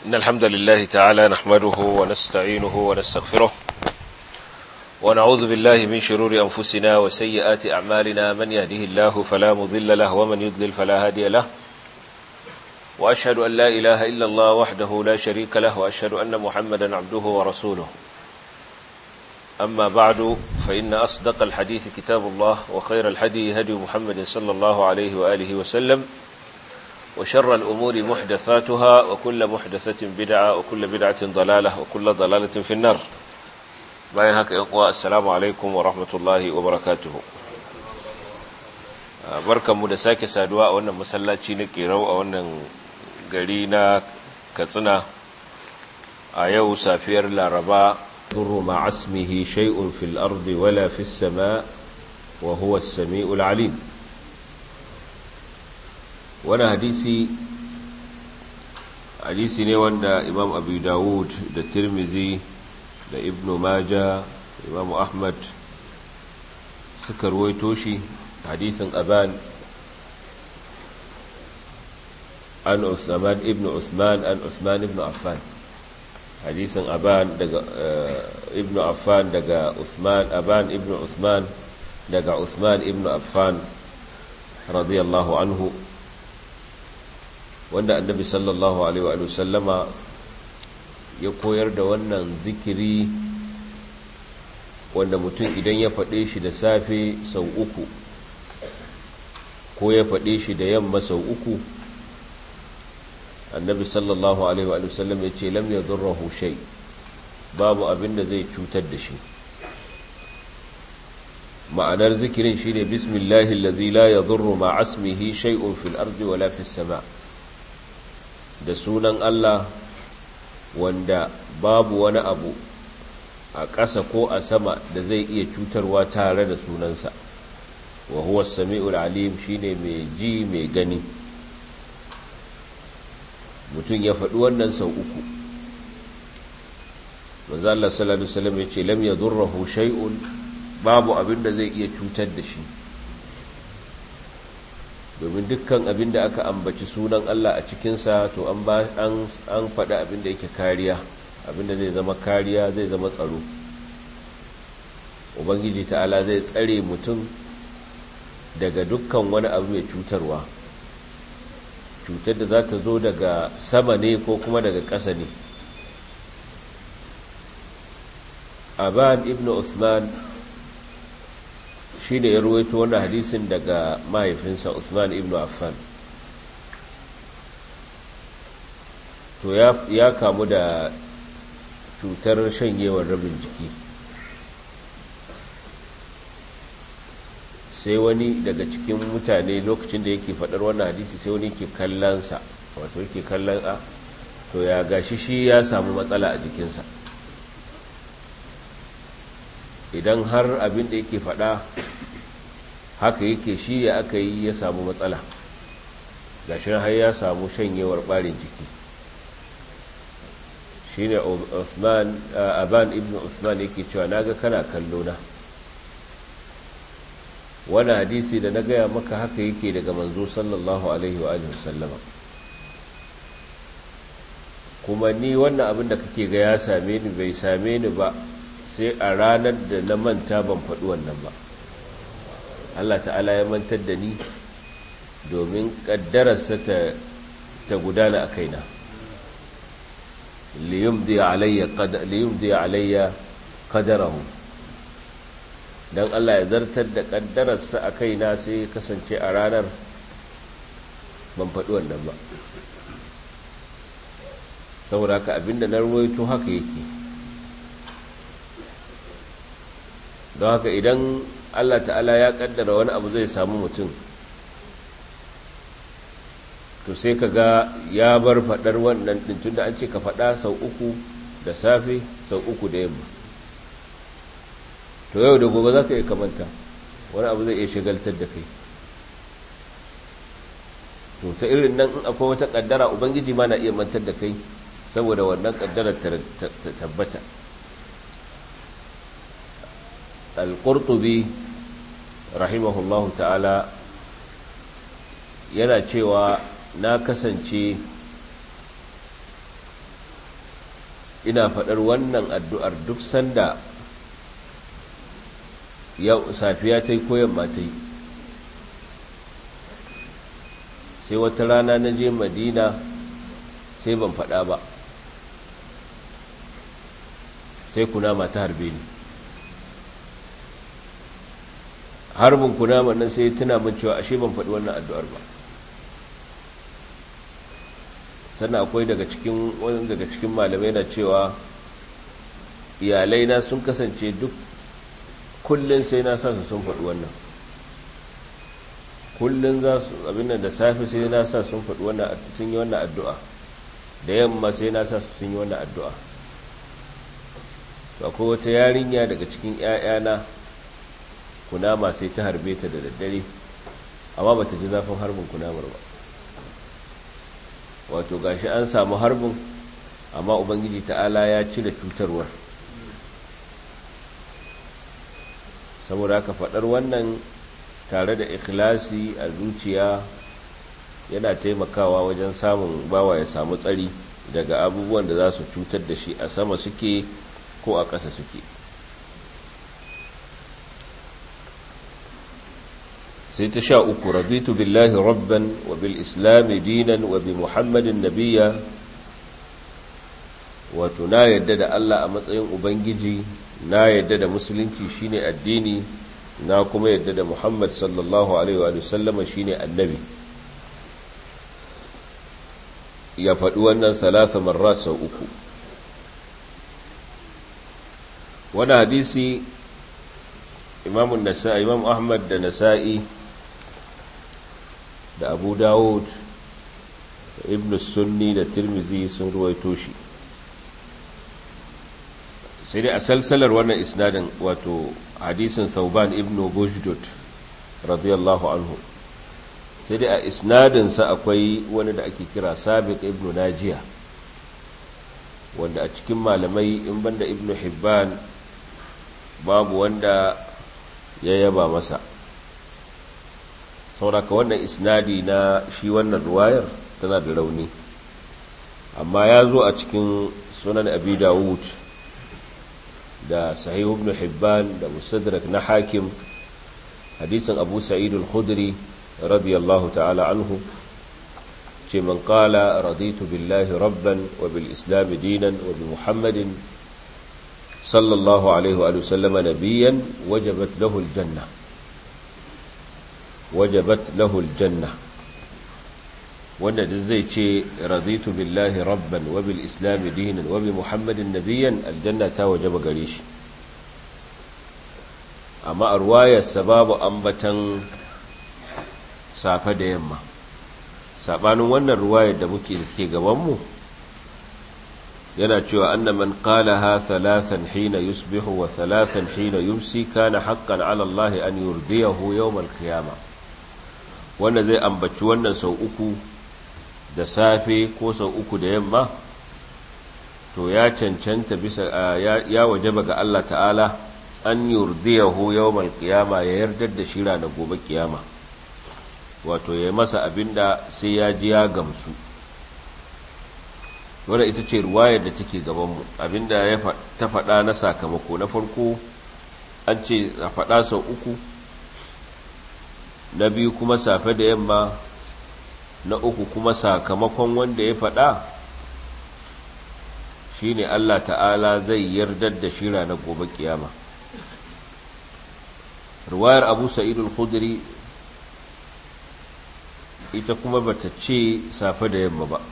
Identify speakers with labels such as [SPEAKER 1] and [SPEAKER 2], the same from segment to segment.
[SPEAKER 1] إن الحمد لله تعالى نحمده ونستعينه ونستغفره ونعوذ بالله من شرور أنفسنا وسيئات أعمالنا من يهده الله فلا مضل له ومن يضلل فلا هادي له وأشهد أن لا إله إلا الله وحده لا شريك له وأشهد أن محمدا عبده ورسوله أما بعد فإن أصدق الحديث كتاب الله وخير الحدي هدي محمد صلى الله عليه وآله وسلم وشر الأمور محدثاتها وكل محدثة بدعة وكل بدعة ضلالة وكل ضلالة في النار باين هكا إقوى السلام عليكم ورحمة الله وبركاته barkan mu da sake saduwa a wannan masallaci na kerau a wannan gari na katsina a yau safiyar laraba ضر مع اسمه شيء في الأرض ولا في السماء وهو السميع العليم وانا حديثي حديثي ne wanda Imam Abu Dawud da Tirmidhi da Ibn Majah Imam Ahmad suka ruwaito shi hadisin Aban an Usman ibn Usman an Usman ibn Affan hadisin aban daga ibn affan daga usman aban ibn usman daga usman ibn affan radiyallahu anhu wanda annabi sallallahu alaihi wa sallama ya koyar da wannan zikiri wanda mutum idan ya faɗe shi da safe sau uku ko ya faɗe shi da yamma sau uku annabi sallallahu alaihi wa sallam ya ce lam yadurruhu shay babu abin da zai cutar da shi ma'anar zikirin shine bismillahi allazi la yadurru ma asmihi shay'un fil ardi wala fis sama da sunan Allah wanda babu wani abu a ƙasa ko a sama da zai iya cutarwa tare da sunansa wa huwa as-sami'ul alim shine mai ji mai gani mutum ya faɗi wannan sau uku manzo Allah sallallahu alaihi wasallam ya ce lam yadurruhu shay'un babu abin da zai iya cutar da shi domin dukkan abin da aka ambaci sunan Allah a cikinsa to an ba an an faɗi abin da yake kariya abin da zai zama kariya zai zama tsaro ubangiji ta'ala zai tsare mutum daga dukkan wani abu mai cutarwa cutar da za ta zo daga sama ne ko kuma daga ƙasa ne aban ibn usman shi ne ya ruwaito wannan hadisin daga mahaifinsa usman ibn affan to ya kamu da cutar shanyewar rabin jiki sai wani daga cikin mutane lokacin da yake faɗar wannan hadisi sai wani ke kallonsa wato yake kallon a to ya gashi shi ya samu matsala a jikinsa idan har abin da yake faɗa haka yake shi ya aka yi ya samu matsala gashin har ya samu shanyewar ɓarin jiki shi ne aban ibn usman yake cewa naga kana kallo na wani hadisi da na gaya maka haka yake daga manzo sallallahu alaihi wa sallama kuma ni wannan abin da kake ga ya same ni bai same ni ba sai a ranar da na manta ban faɗi wannan ba Allah ta'ala ya mantar da ni domin ƙaddararsa ta gudana a kaina liyumdi alayya qadarahu don Allah ya zartar da ƙaddararsa a kaina sai kasance a ranar ban faɗi wannan ba saboda haka abinda na ruwaito haka yake don haka idan Allah ta'ala ya ƙaddara wani abu zai samu mutum to sai ka ga ya bar faɗar wannan ɗin tun da an ce ka faɗa sau uku da safe sau uku da yamma to yau da gobe za ka iya kamanta wani abu zai iya shagaltar da kai to ta irin nan in akwai wata kaddara ubangiji ma na iya mantar da kai saboda wannan kaddarar ta tabbata al-qurtubi rahimahullahu ta'ala yana cewa na kasance ina faɗar wannan addu'ar duk sanda yau safiya ta yi ko yamma ta yi sai wata rana na je madina sai ban faɗa ba sai kunama ta harbe ni harbin kunama nan sai tuna min cewa ashe ban faɗi wannan addu'ar ba sannan akwai daga cikin wani daga cikin malamai na cewa iyalai na sun kasance duk kullum sai na sa su sun faɗi wannan kullum za su abin da safe sai na sa sun faɗi wannan sun yi wannan addu'a da yamma sai na sa su sun yi wannan addu'a to akwai wata yarinya daga cikin ‘ya'yana kunama sai ta harbe ta da daddare amma ba ta ji zafin harbin kunamar ba wato gashi an samu harbin amma ubangiji ta'ala ya cire cutarwar saboda haka faɗar wannan tare da ikhlasi a zuciya yana taimakawa wajen samun bawa ya samu tsari daga abubuwan da za su cutar da shi a sama suke ko a ƙasa suke sai ta sha uku raditu billahi rabban wa bil islami dinan wa bi muhammadin nabiya wato na yadda da Allah a matsayin ubangiji na yadda da musulunci shine addini na kuma yadda da muhammad sallallahu alaihi wa sallama shine annabi ya faɗi wannan salasa marra sau uku wani hadisi imamun nasa'i imam ahmad da nasa'i da abu dawud da ibn sunni da tirmizi sun ruwaito shi sai dai a salsalar wannan isnadin wato hadisin thauban ibn bujdud radiyallahu anhu sai dai a isnadinsa akwai wani da ake kira sabiq ibn najiya wanda a cikin malamai in banda ibn hibban babu wanda ya yaba masa sauraka wannan isnadi na shi wannan ruwayar tana da rauni amma ya zo a cikin sunan abi dawud da sahih ibn hibban da musadrak na hakim hadisin abu sa'id al-khudri radiyallahu ta'ala anhu ce man qala raditu billahi rabban wa bil islam dinan wa bi muhammadin sallallahu alaihi wa sallama nabiyyan wajabat lahu al-janna wajabat lahu al-janna wanda duk zai ce raditu billahi rabban wa bil islam dinan wa bi muhammadin nabiyyan aljanna ta wajaba gare shi amma a ruwayarsa babu ambatan safe da yamma sabanin wannan ruwayar da muke ke gabanmu yana cewa anna man qalaha thalathan hina yusbihu wa thalathan hina yumsi kana haqqan ala Allah an yurdiyahu yawm al-qiyamah wanda zai ambaci wannan sau uku da safe ko sau uku da yamma to ya cancanta bisa ya wajaba ga Allah ta'ala an yurdiyahu yawmal qiyama ya yardar da shi ranar gobe kiyama wato ya masa abinda sai ya ji ya gamsu wadda ita ce ruwayar da take gabanmu abinda ya ta faɗa na sakamako na farko an ce a faɗa sau uku na biyu kuma safe da yamma na uku kuma sakamakon wanda ya faɗa shine Allah ta'ala zai yardar da shi ranar gobe kiyama ruwayar abu sa'idul khudri ita kuma bata ce safe da yamma ba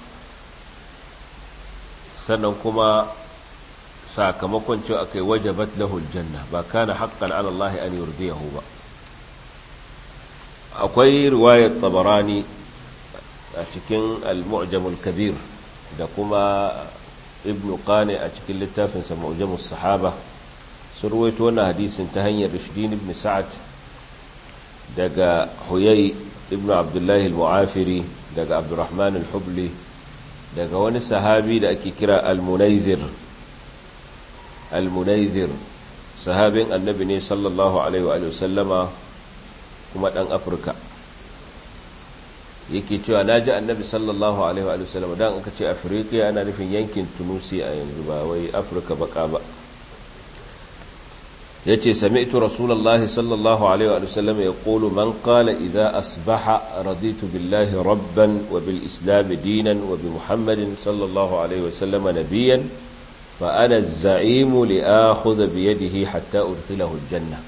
[SPEAKER 1] sannan kuma sakamakon cewa akai wajabat lahul janna ba kana haqqan ala Allah an yurdiyahu ba akwai riwayar tabarani a cikin al-mu'jamul kabir da kuma ibnu qani a cikin littafinsa mu'jamus sahaba sun ruwaito wannan hadisin ta hanyar rishdin ibn sa'ad daga huyai ibn abdullahi al-mu'afiri daga abdurrahman al-hubli daga wani sahabi da ake kira al-munaizir al-munaizir sahabin annabi ne sallallahu alaihi wa sallama kuma dan afirka yake cewa na ji annabi sallallahu alaihi wa sallam dan aka ce afirka ana nufin yankin tunusi a yanzu ba wai afirka baka ba ya ce sami'tu rasulallah sallallahu alaihi wa sallam ya ƙolu man ƙala idza asbaha raditu billahi rabban wa bil islam dinan wa bi muhammadin sallallahu alaihi wa sallam nabiyan fa ana za'imu li akhudha bi yadihi hatta udkhilahu aljanna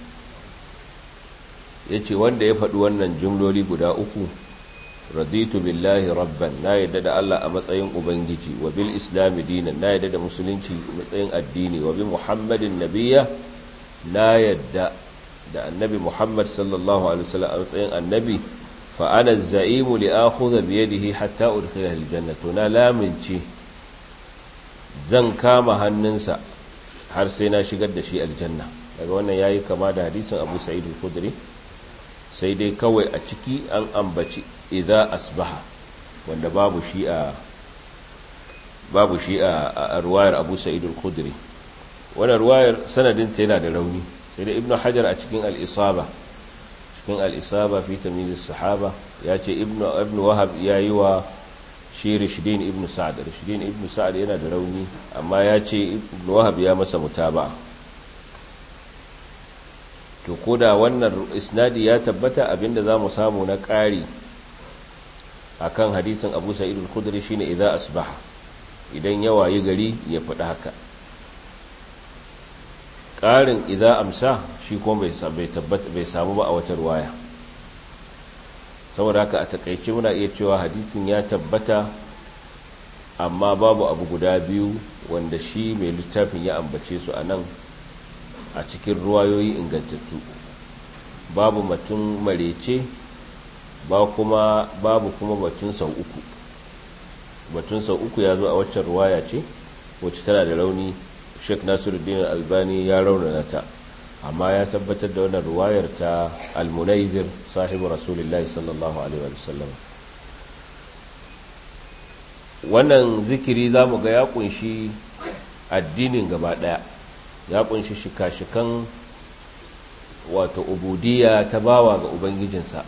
[SPEAKER 1] yace wanda ya faɗi wannan jumloli guda uku raditu billahi rabban na yadda da Allah a matsayin ubangiji wa bil islam dinan na yadda da musulunci matsayin addini wa bi muhammadin nabiyya na yadda da annabi muhammad sallallahu alaihi wasallam a matsayin annabi fa ana za'imu li akhudha bi yadihi hatta udkhila aljanna to na lamince zan kama hannunsa har sai na shigar da shi aljanna daga wannan yayi kama da hadisin abu sa'id al-khudri sai dai kawai a ciki an ambaci idza asbaha wanda babu shi a babu shi a ruwayar Abu Sa'id al-Khudri wannan ruwayar sanadin ta yana da rauni sai da Ibn Hajar a cikin al-Isaba cikin al-Isaba fi tamyiz as-sahaba ya ce Ibn Ibn Wahab yayi wa shi Rishdin Ibn Sa'd Rishdin Ibn Sa'd yana da rauni amma ya ce Ibn Wahab ya masa mutaba'a to koda wannan isnadi ya tabbata abinda zamu samu na ƙari akan hadisin Abu Sa'id al-Khudri shine idza asbaha idan ya wayi gari ya faɗi haka ƙarin idza amsa shi kuma bai tabbata bai samu ba a wata ruwaya saboda haka a takaice muna iya cewa hadisin ya tabbata amma babu abu guda biyu wanda shi mai littafin ya ambace su a nan a cikin ruwayoyi ingantattu babu matun marece ba kuma babu kuma batun sau uku batun sau uku ya zo a waccan ruwaya ce wacce tana da rauni sheikh nasiruddin albani ya raunana ta amma ya tabbatar da wannan ruwayar ta almunaizir sahibu rasulullahi sallallahu alaihi wa sallam wannan zikiri za mu ga ya kunshi addinin gaba daya ya kunshi shika-shikan wato ubudiyya ta bawa ga ubangijinsa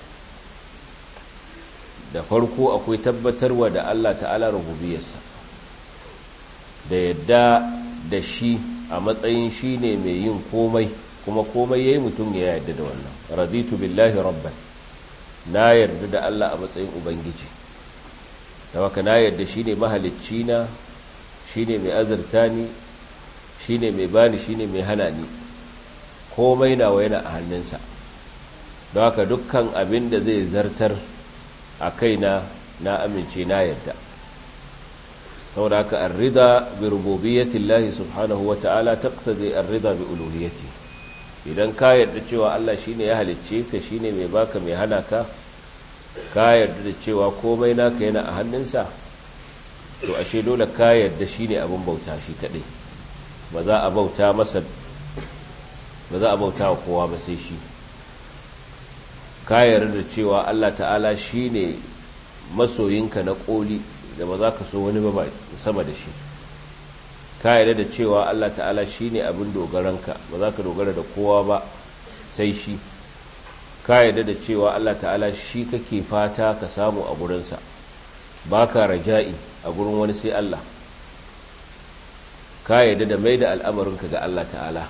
[SPEAKER 1] da farko akwai tabbatarwa da Allah ta'ala rububiyarsa da yadda da shi a matsayin shi ne mai yin komai kuma komai ya yi mutum ya yarda da wannan raditu billahi rabban na yarda da Allah a matsayin ubangiji da waka na yarda shi ne mahalicci na shi ne mai azurta ni shi ne mai bani shi ne mai hana ni komai nawa yana a hannunsa don haka dukkan abin da zai zartar a kaina na amince na yadda saboda haka arrida bi rububiyyatillahi subhanahu wata'ala taqtadi arrida bi uluhiyyati idan ka yarda cewa Allah shine ya halicce ka shine mai baka mai hana ka ka yarda da cewa komai naka yana a hannunsa to ashe dole ka yarda shine abin bauta shi kadai ba za a bauta masa ba za a bauta wa kowa ba sai shi ka yarda da cewa Allah ta'ala shi ne masoyinka na ƙoli da ba za ka so wani ba sama da shi ka yarda da cewa Allah ta'ala shi ne abin dogaranka ba za ka dogara da kowa ba sai shi ka yarda da cewa Allah ta'ala shi kake fata ka samu a gurinsa ba ka raja'i a gurin wani sai Allah ka yarda da mai da al'amarinka ga Allah ta'ala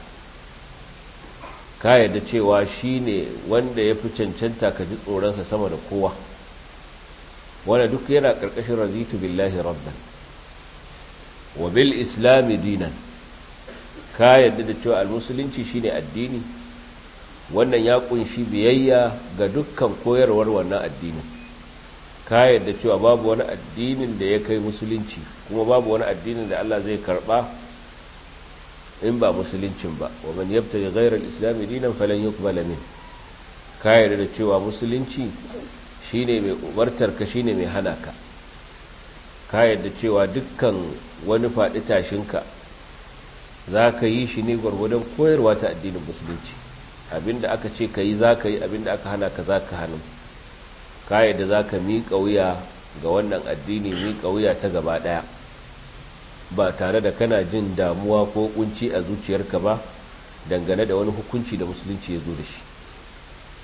[SPEAKER 1] ka yarda cewa shi ne wanda ya fi cancanta ka ji tsoronsa sama da kowa wanda duk yana ƙarƙashin razitu billahi rabban wa bil islami dinan ka yarda da cewa almusulunci shine addini wannan ya kunshi biyayya ga dukkan koyarwar wannan addinin ka yarda cewa babu wani addinin da ya kai musulunci kuma babu wani addinin da Allah zai karba in ba musuluncin ba wa man yabtaji ghayra al-islam dinan falan yuqbala min ka yarda da cewa musulunci shine mai umartar ka shine mai hana ka ka yarda cewa dukkan wani faɗi tashinka za ka yi shi ne gwargwadon koyarwa ta addinin musulunci abinda aka ce ka yi za ka yi abinda aka hana ka za ka hannu ka yarda za ka miƙa wuya ga wannan addini miƙa wuya ta gaba ɗaya ba tare da kana jin damuwa ko kunci a zuciyarka ba dangane da wani hukunci da musulunci ya zo da shi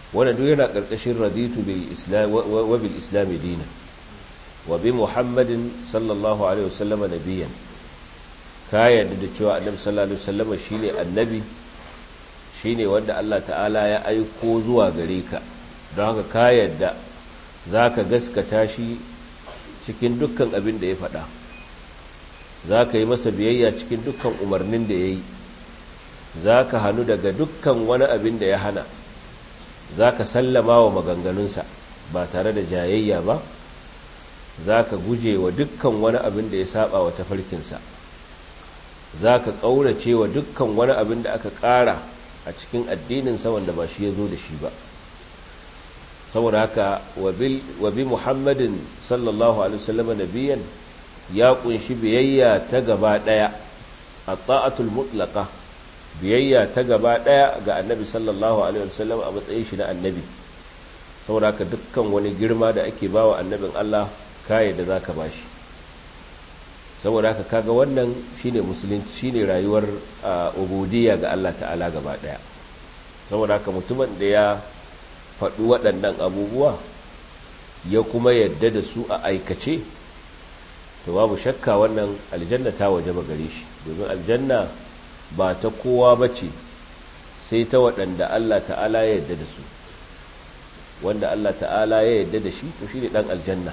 [SPEAKER 1] wanda duk yana ƙarƙashin raditu bil islam wa bil islam dina wa bi muhammadin sallallahu alaihi wasallama nabiyan ka yarda da cewa annabi sallallahu alaihi wasallama shine annabi shine wanda Allah ta'ala ya aiko zuwa gare ka don haka ka yarda zaka gaskata shi cikin dukkan abin da ya faɗa za ka yi masa biyayya cikin dukkan umarnin da ya yi za ka hannu daga dukkan wani abin da ya hana za ka sallama wa maganganunsa ba tare da jayayya ba za ka guje wa dukkan wani abin da ya saba wa tafarkinsa za ka ƙaurace wa dukkan wani abin da aka ƙara a cikin addininsa wanda ba shi ya zo da shi ba saboda haka wa bi muhammadin sallallahu alaihi wasallam nabiyan ya kunshi biyayya ta gaba daya a ta'atul mutlaqa biyayya ta gaba daya ga annabi sallallahu alaihi wasallam a matsayin shi na annabi saboda haka dukkan wani girma da ake bawa annabin Allah kai da zaka bashi saboda haka kaga wannan shine musulunci shine rayuwar ubudiyya ga Allah ta'ala gaba daya saboda haka mutumin da ya faɗi waɗannan abubuwa ya kuma yadda da su a aikace to babu shakka wannan aljanna ta waje ba gare shi domin aljanna ba ta kowa ba ce sai ta waɗanda Allah ta'ala ya yadda da su wanda Allah ta'ala ya yadda da shi to shi ne ɗan aljanna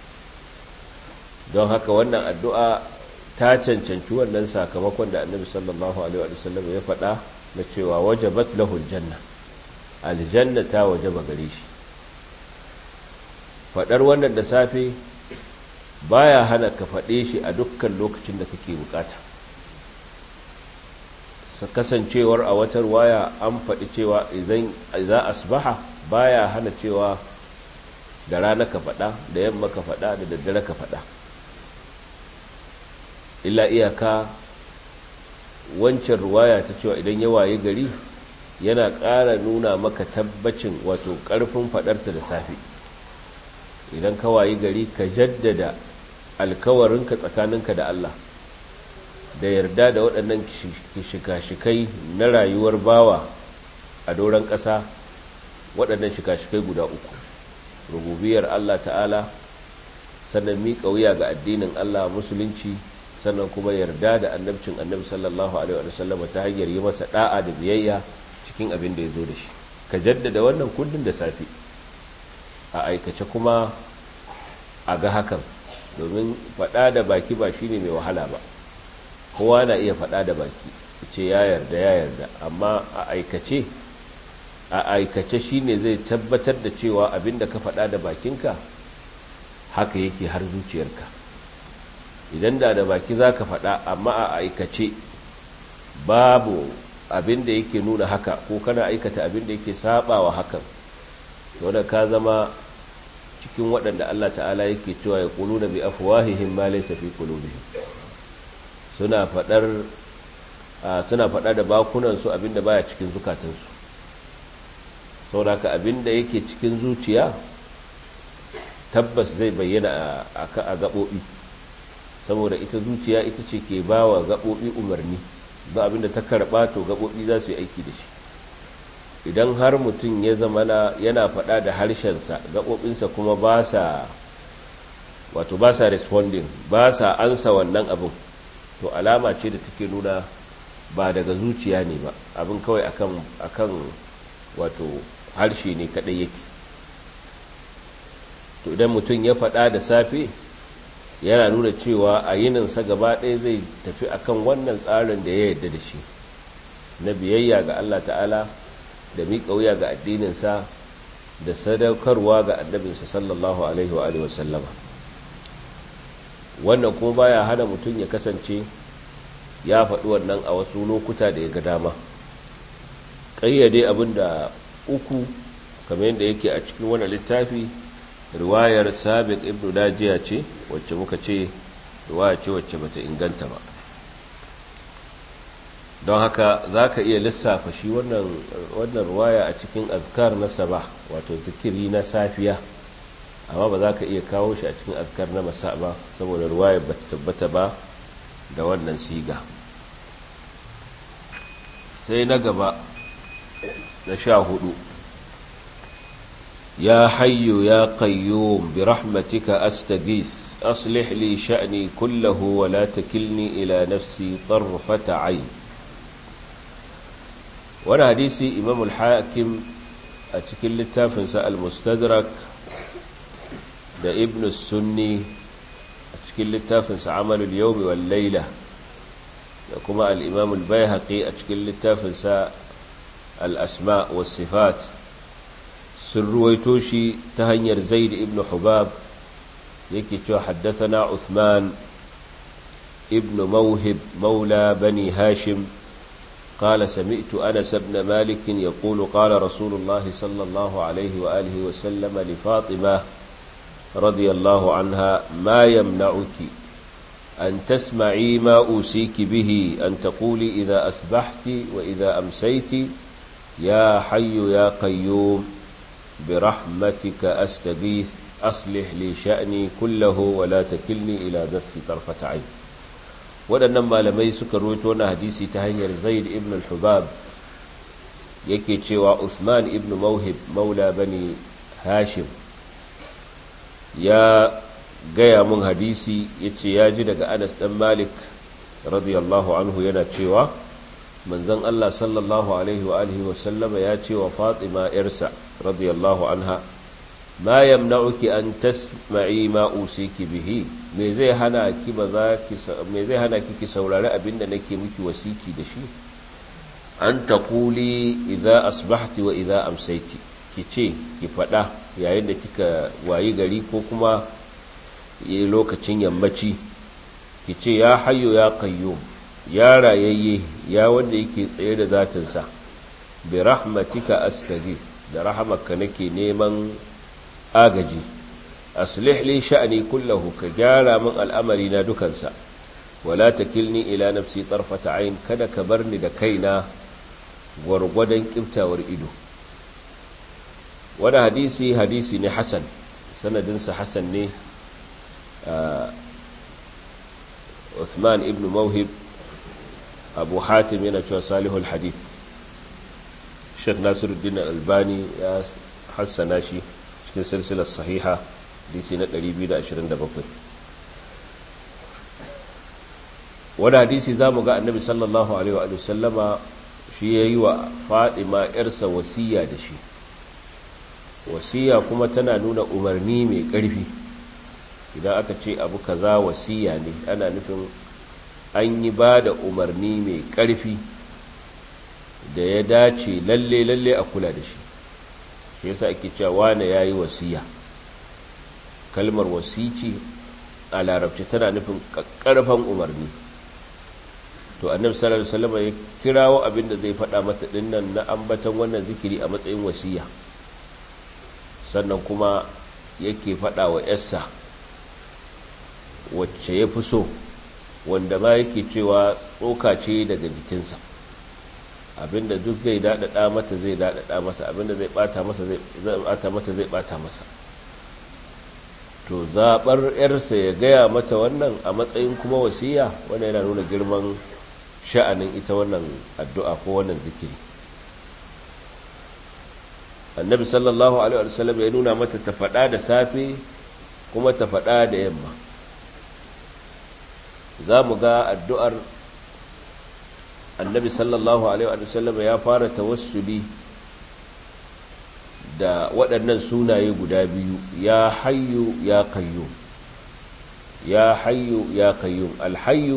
[SPEAKER 1] don haka wannan addu'a ta cancanci wannan sakamakon da annabi sallallahu alaihi wa sallam ya faɗa na cewa wajabat lahul janna aljanna ta wajaba gare shi faɗar wannan da safe baya hana ka faɗe shi a dukkan lokacin da kake bukata kasancewar a watar waya an faɗi cewa idan za asbaha baya hana cewa da rana ka faɗa da yamma ka faɗa da daddare ka faɗa illa iyaka wancan ruwaya ta cewa idan ya waye gari yana ƙara nuna maka tabbacin wato ƙarfin faɗarta da safe idan ka waye gari ka jaddada alkawarinka tsakaninka da Allah da yarda da waɗannan shika-shikai na rayuwar bawa a doron ƙasa waɗannan shika-shikai guda uku rububiyar Allah ta'ala sannan miƙa wuya ga addinin Allah musulunci sannan kuma yarda da annabcin annabi sallallahu alaihi wa sallam ta hanyar yi masa da'a da biyayya cikin abin da ya zo da shi ka jaddada wannan kullum da safe a aikace kuma a ga hakan domin faɗa da baki ba shine mai wahala ba kowa na iya faɗa da baki ce ya yarda ya yarda amma a aikace a aikace shine zai tabbatar da cewa abin da ka faɗa da bakinka haka yake har zuciyarka idan da da baki za ka faɗa amma a aikace babu abin da yake nuna haka ko kana aikata abin da yake sabawa hakan to da ka zama cikin waɗanda Allah ta'ala yake cewa ya kulu na bi afwahihim ma laysa fi qulubihim suna faɗar suna faɗa da bakunan su abin da baya cikin zukatansu saboda ka abin da yake cikin zuciya tabbas zai bayyana a gaɓoɓi saboda ita zuciya ita ce ke ba wa gaɓoɓi umarni ba abinda ta karɓa to gaɓoɓi za su yi aiki da shi idan har mutum ya zama yana faɗa da harshensa gaɓoɓinsa kuma ba sa wato ba sa responding ba sa ansa wannan abin to alama ce da take nuna ba daga zuciya ne ba abin kawai akan akan wato harshe ne kaɗai yake to idan mutum ya faɗa da safe yana nuna cewa a yininsa gaba ɗaya zai tafi akan wannan tsarin da ya yarda da shi na biyayya ga Allah ta'ala da miƙa wuya ga addininsa da sadaukarwa ga annabinsa sallallahu alaihi wa alihi wasallama wannan kuma baya hana mutum ya kasance ya faɗi wannan a wasu lokuta da ya ga dama ƙayyade abin da uku kamar yadda yake a cikin wani littafi riwayar sabiq ibn najiya ce wacce muka ce riwaya ce wacce bata inganta ba don haka za ka iya lissafa shi wannan riwaya a cikin azkar na sabah wato zikiri na safiya amma ba za ka iya kawo shi a cikin azkar na masa ba saboda riwaya ba ta tabbata ba da wannan siga sai na gaba na sha hudu يا حي يا قيوم برحمتك أستغيث أصلح لي شأني كله ولا تكلني إلى نفسي طرفة عين وانا حديثي إمام الحاكم أتكل التافنس المستدرك دا ابن السني أتكل التافنس عمل اليوم والليلة كما الإمام البيهقي أتكل التافنس الأسماء والصفات سرويتوشي تهنير زيد ابن حباب يكي حدثنا عثمان ابن موهب مولى بني هاشم قال سمعت أنس بن مالك يقول قال رسول الله صلى الله عليه وآله وسلم لفاطمة رضي الله عنها ما يمنعك أن تسمعي ما أوصيك به أن تقولي إذا أصبحت وإذا أمسيت يا حي يا قيوم برحمتك أستغيث أصلح لي شأني كله ولا تكلني إلى نفسي طرفة عين waɗannan malamai suka roto na hadisi ta hanyar zaid ibn al-hubab yake cewa usman ibn mauhib maula bani hashim ya gaya mun hadisi ya ce ya ji daga anas ɗan malik radiyallahu anhu yana cewa manzon allah sallallahu alaihi wa alihi wasallama ya ce wa fatima yarsa radiyallahu anha ma yamna'uki an tasma'i ma usiki bihi me zai hana ki ba za ki me zai hana ki ki saurari abinda nake miki wasiki da shi an taquli idza asbahti wa idza amsayti ki ce ki fada yayin da kika wayi gari ko kuma lokacin yammaci ki ce ya hayyo ya qayyum ya rayayye ya wanda yake tsaye da zatinsa bi rahmatika astaghith da rahamaka nake neman agaji aslih li sha'ni kullahu ka gyara min al'amari na dukansa wala takilni ila nafsi tarfata ayn kada ka bar ni da kaina gwargwadon kiftawar ido wani hadisi hadisi ne hasan sanadinsa hasan ne Uthman ibn Mawhib Abu Hatim yana cewa salihul hadith Sheikh Nasiruddin Albani ya hassana shi cikin silsilar sahiha hadisi na 227 wani hadisi za mu ga annabi sallallahu alaihi wa sallama shi ya yi wa fadima yarsa wasiya da shi wasiya kuma tana nuna umarni mai ƙarfi idan aka ce abu kaza wasiya ne ana nufin an yi ba da umarni mai ƙarfi da ya dace lalle lalle a kula da shi shi yasa ake cewa wane ya yi wasiya kalmar wasici a larabci tana nufin ƙarfan umarni to annabi sallallahu alaihi wasallam ya kirawo abin da zai faɗa mata dinnan na ambatan wannan zikiri a matsayin wasiya sannan kuma yake faɗa wa yarsa wacce ya fi so wanda ma yake cewa tsoka ce daga jikinsa abinda duk zai daɗaɗa mata zai daɗaɗa masa abinda zai ɓata masa zai ɓata mata zai ɓata masa to zaɓar yarsa ya gaya mata wannan a matsayin kuma wasiya wannan yana nuna girman sha'anin ita wannan addu'a ko wannan zikiri annabi sallallahu alaihi wasallam ya nuna mata ta faɗa da safe kuma ta faɗa da yamma za mu ga addu'ar annabi sallallahu alaihi wasallam ya fara tawassuli da waɗannan sunaye guda biyu ya hayyu ya qayyum ya hayyu ya qayyum alhayyu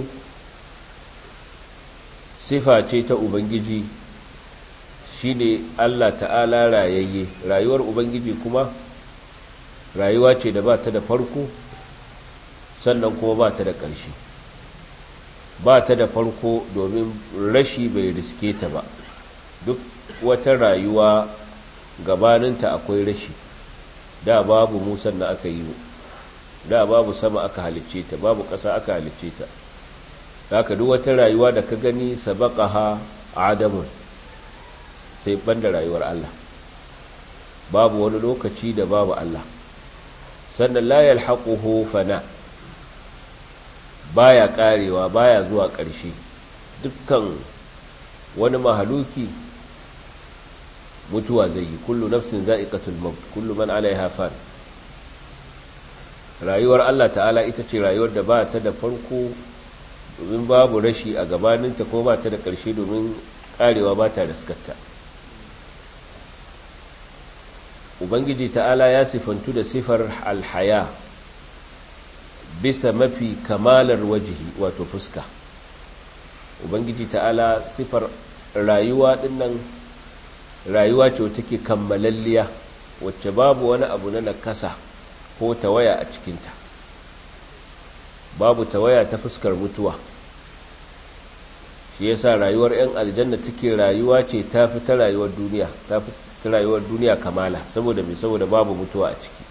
[SPEAKER 1] sifa ce ta ubangiji shine Allah ta'ala rayayye rayuwar ubangiji kuma rayuwa ce da ba ta da farko sannan kuma ba ta da ƙarshe ba ta da farko domin rashi bai riske ta ba duk wata rayuwa gabaninta akwai rashi da babu musan da aka yi da babu sama aka halicce ta babu ƙasa aka halicce ta haka duk wata rayuwa da ka gani sabaqaha adamun sai banda rayuwar Allah babu wani lokaci da babu Allah sannan la yalhaquhu fana baya karewa baya zuwa ƙarshe dukkan wani mahaluki mutuwa zai yi kullu nafsin za'iqatul maut kullu man 'alayha fan rayuwar Allah ta'ala ita ce rayuwar da ba ta da farko domin babu rashi a gabaninta ko ba ta da ƙarshe domin karewa ba ta da skatta ubangiji ta'ala ya sifantu da sifar alhaya bisa mafi kamalar wajihi wato fuska ubangiji ta'ala sifar rayuwa dinnan rayuwa ce take kammalalliya wacce babu wani abu na nakasa ko tawaya a cikinta babu tawaya ta fuskar mutuwa shi yasa rayuwar 'yan aljanna take rayuwa ce ta fi ta rayuwar duniya ta fi ta rayuwar duniya kamala saboda mai saboda babu mutuwa a ciki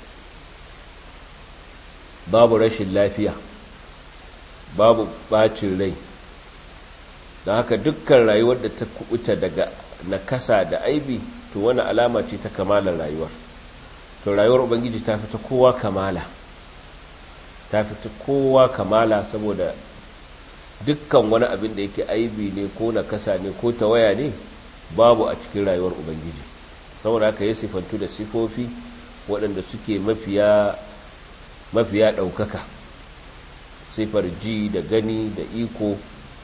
[SPEAKER 1] babu rashin lafiya babu bacin rai don haka dukkan rayuwar da ta kubuta daga nakasa da aibi to wani alama ce ta kamalar rayuwar to rayuwar ubangiji ta fi ta kowa kamala ta fi ta kowa kamala saboda dukkan wani abin da yake aibi ne ko nakasa ne ko tawaya ne babu a cikin rayuwar ubangiji saboda haka ya sifantu da sifofi waɗanda suke mafiya mafiya ɗaukaka sifar ji da gani da iko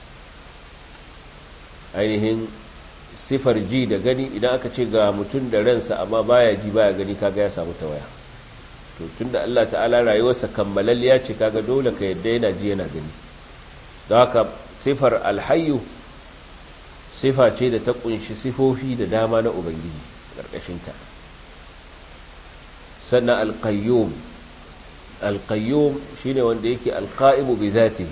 [SPEAKER 1] ainihin sifar ji da gani idan aka ce ga mutum da ransa amma baya ji baya gani kaga ya samu tawaya to tunda Allah ta'ala rayuwarsa kammalalliya ce kaga dole ka yadda yana ji yana gani don haka sifar alhayu sifa ce da ta kunshi sifofi da dama na ubangiji ƙarƙashinta sannan alƙayyum alƙayyum shine wanda yake alƙa'imu bi zatihi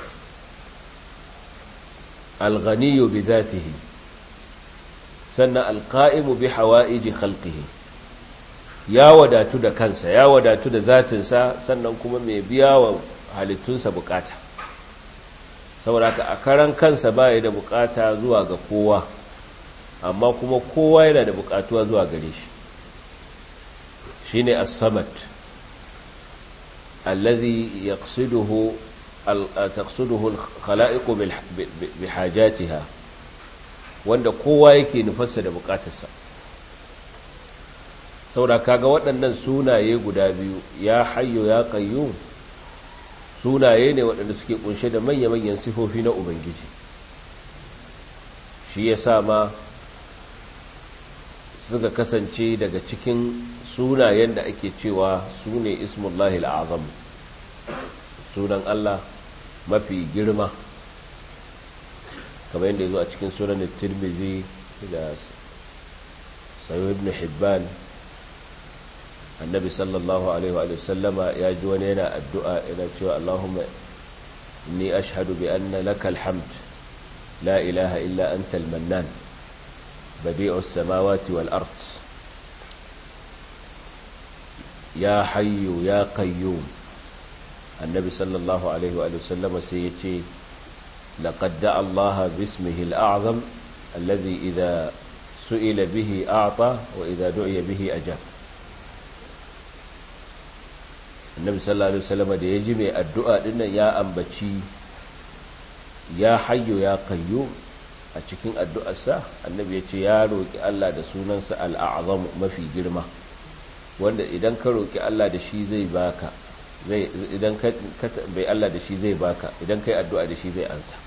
[SPEAKER 1] alghaniyu bi zatihi sannan alƙa'imu bi hawa'iji khalqihi ya wadatu da kansa ya wadatu da zatinsa sannan kuma mai biya wa halittunsa bukata saboda ka a karan kansa baya da bukata zuwa ga kowa amma kuma kowa yana da bukatuwa zuwa gare shi shine as-samad alladhi yaqsiduhu taqsiduhu al-khala'iqu bihajatiha wanda kowa yake nufarsa da bukatarsa saboda kaga waɗannan sunaye guda biyu ya hayyo ya qayyum sunaye ne waɗanda suke kunshe da manya-manyan sifofi na ubangiji shi ya sa ma suka kasance daga cikin sunayen da ake cewa su ne ismullahi al'azam sunan Allah mafi girma kamar yadda ya zo a cikin sunan tirmizi da sayo ibn hibban annabi sallallahu alaihi wa sallama ya ji wani yana addu'a yana cewa Allahumma ni ashhadu bi anna laka alhamd la ilaha illa anta almannan badi'u as-samawati wal ard ya hayyu ya qayyum annabi sallallahu alaihi wa sallama sai ya ce laqad da'a Allah bismihi al-a'zam alladhi idha su'ila bihi a'ta wa idha du'iya bihi ajab annabi sallallahu alaihi wasallam da ya ji mai addu'a dinnan ya ambaci ya hayyo ya qayyum a cikin addu'arsa annabi ya ce ya roki Allah da sunansa al'azam mafi girma wanda idan ka roki Allah da shi zai baka zai idan ka bai Allah da shi zai baka idan kai addu'a da shi zai ansa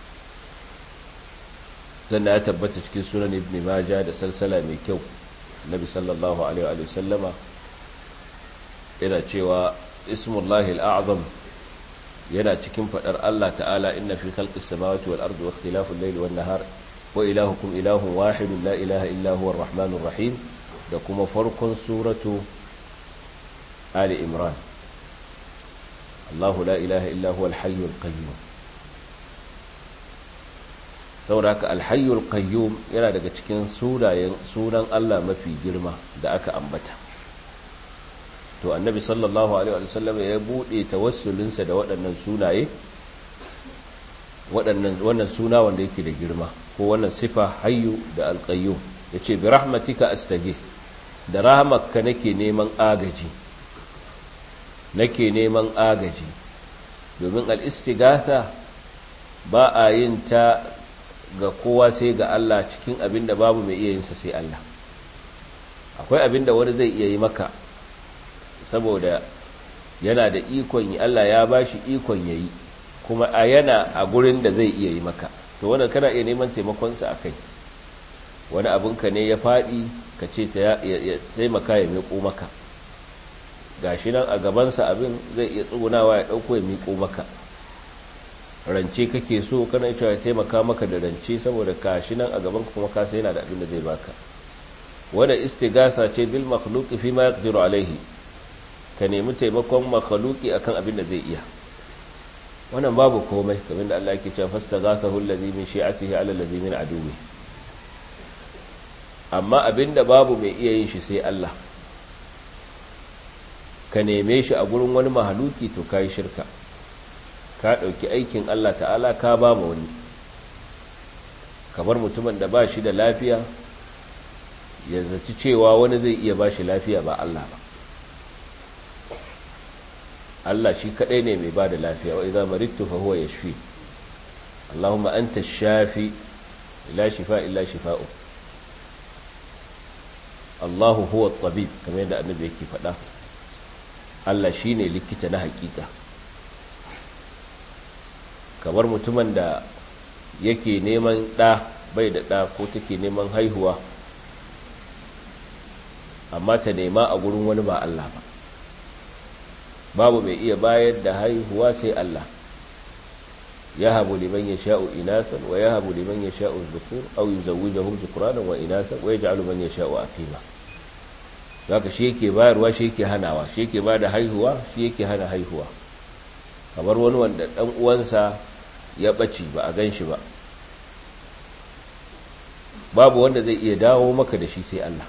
[SPEAKER 1] sannan ya tabbata cikin sunan ibn majah da salsala mai kyau annabi sallallahu alaihi wa sallama yana cewa ismullahi al'azam yana cikin fadar Allah ta'ala inna fi khalqis samawati wal ardi wa ikhtilafil layli wan nahar wa ilahukum ilahun wahidun la ilaha illa huwa arrahmanur rahim da kuma farkon suratu ali imran Allahu la ilaha illa huwa al-hayyul qayyum saboda haka al-hayyul qayyum yana daga cikin sunayen sunan Allah mafi girma da aka ambata to annabi sallallahu alaihi wa sallam ya bude tawassulinsa da waɗannan sunaye waɗannan wannan suna wanda yake da girma ko wannan sifa hayyu da alqayyum yace bi rahmatika astaghith da rahmatka nake neman agaji nake neman agaji domin al-istighatha ba a yin ta ga kowa sai ga Allah cikin abin da babu mai iya yin sa sai Allah akwai abin da wani zai iya yi maka saboda yana da ikon yi Allah ya ba shi ikon ya yi kuma a yana a gurin da zai iya yi maka to wannan kana iya neman taimakonsa a kai wani abinka ne ya faɗi ka ce ya taimaka ya miƙo maka gashi nan a gabansa abin zai iya tsugunawa ya ɗauko ya miƙo maka rance kake so kana cewa ya taimaka maka da rance saboda kashi nan a gaban kuma ka sai yana da abin da zai baka wanda istigasa ce bil makhluqi fi ma yaqdiru alaihi ka nemi taimakon makhluqi akan abin da zai iya wannan babu komai kamar da Allah yake cewa fastaghasahu allazi min shi'atihi ala allazi min aduwi amma abin da babu mai iya yin shi sai Allah ka neme shi a gurin wani mahaluki to kai shirka ka ɗauki aikin Allah ta'ala ka ba ma wani kamar mutumin da ba shi da lafiya ya zaci cewa wani zai iya ba shi lafiya ba Allah ba Allah shi kaɗai ne mai ba da lafiya wa iza marittu fa huwa yashfi Allahumma anta shafi la shifa illa shifa'u Allahu huwa tabib kamar yadda annabi yake faɗa Allah shine likita na hakika kamar mutumin da yake neman ɗa bai da ɗa ko take neman haihuwa amma ta nema a gurin wani ba Allah ba babu mai iya bayar da haihuwa sai Allah ya habu liman ya sha'u inasan wa ya habu liman ya sha'u zukur au yi zauwi da hujji kuranan wa inasan wa ya ja'alu man ya sha'u a fima zaka shi yake bayarwa shi yake hanawa shi yake ba da haihuwa shi yake hana haihuwa kamar wani wanda ɗan uwansa ya ɓaci ba a gan shi ba babu wanda zai iya dawo maka da shi sai Allah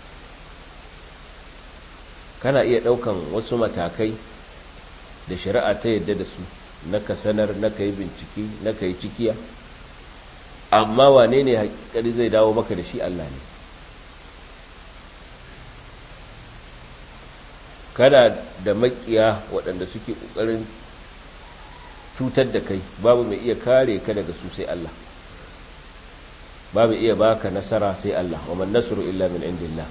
[SPEAKER 1] kana iya ɗaukan wasu matakai da shari'a ta yadda da su na ka sanar na ka yi bincike na ka yi cikiya amma wane ne hakikari zai dawo maka da shi Allah ne kana da makiya waɗanda suke ƙoƙarin cutar da kai babu mai iya kare ka daga su sai Allah babu iya baka nasara sai Allah wa man nasru illa min indillah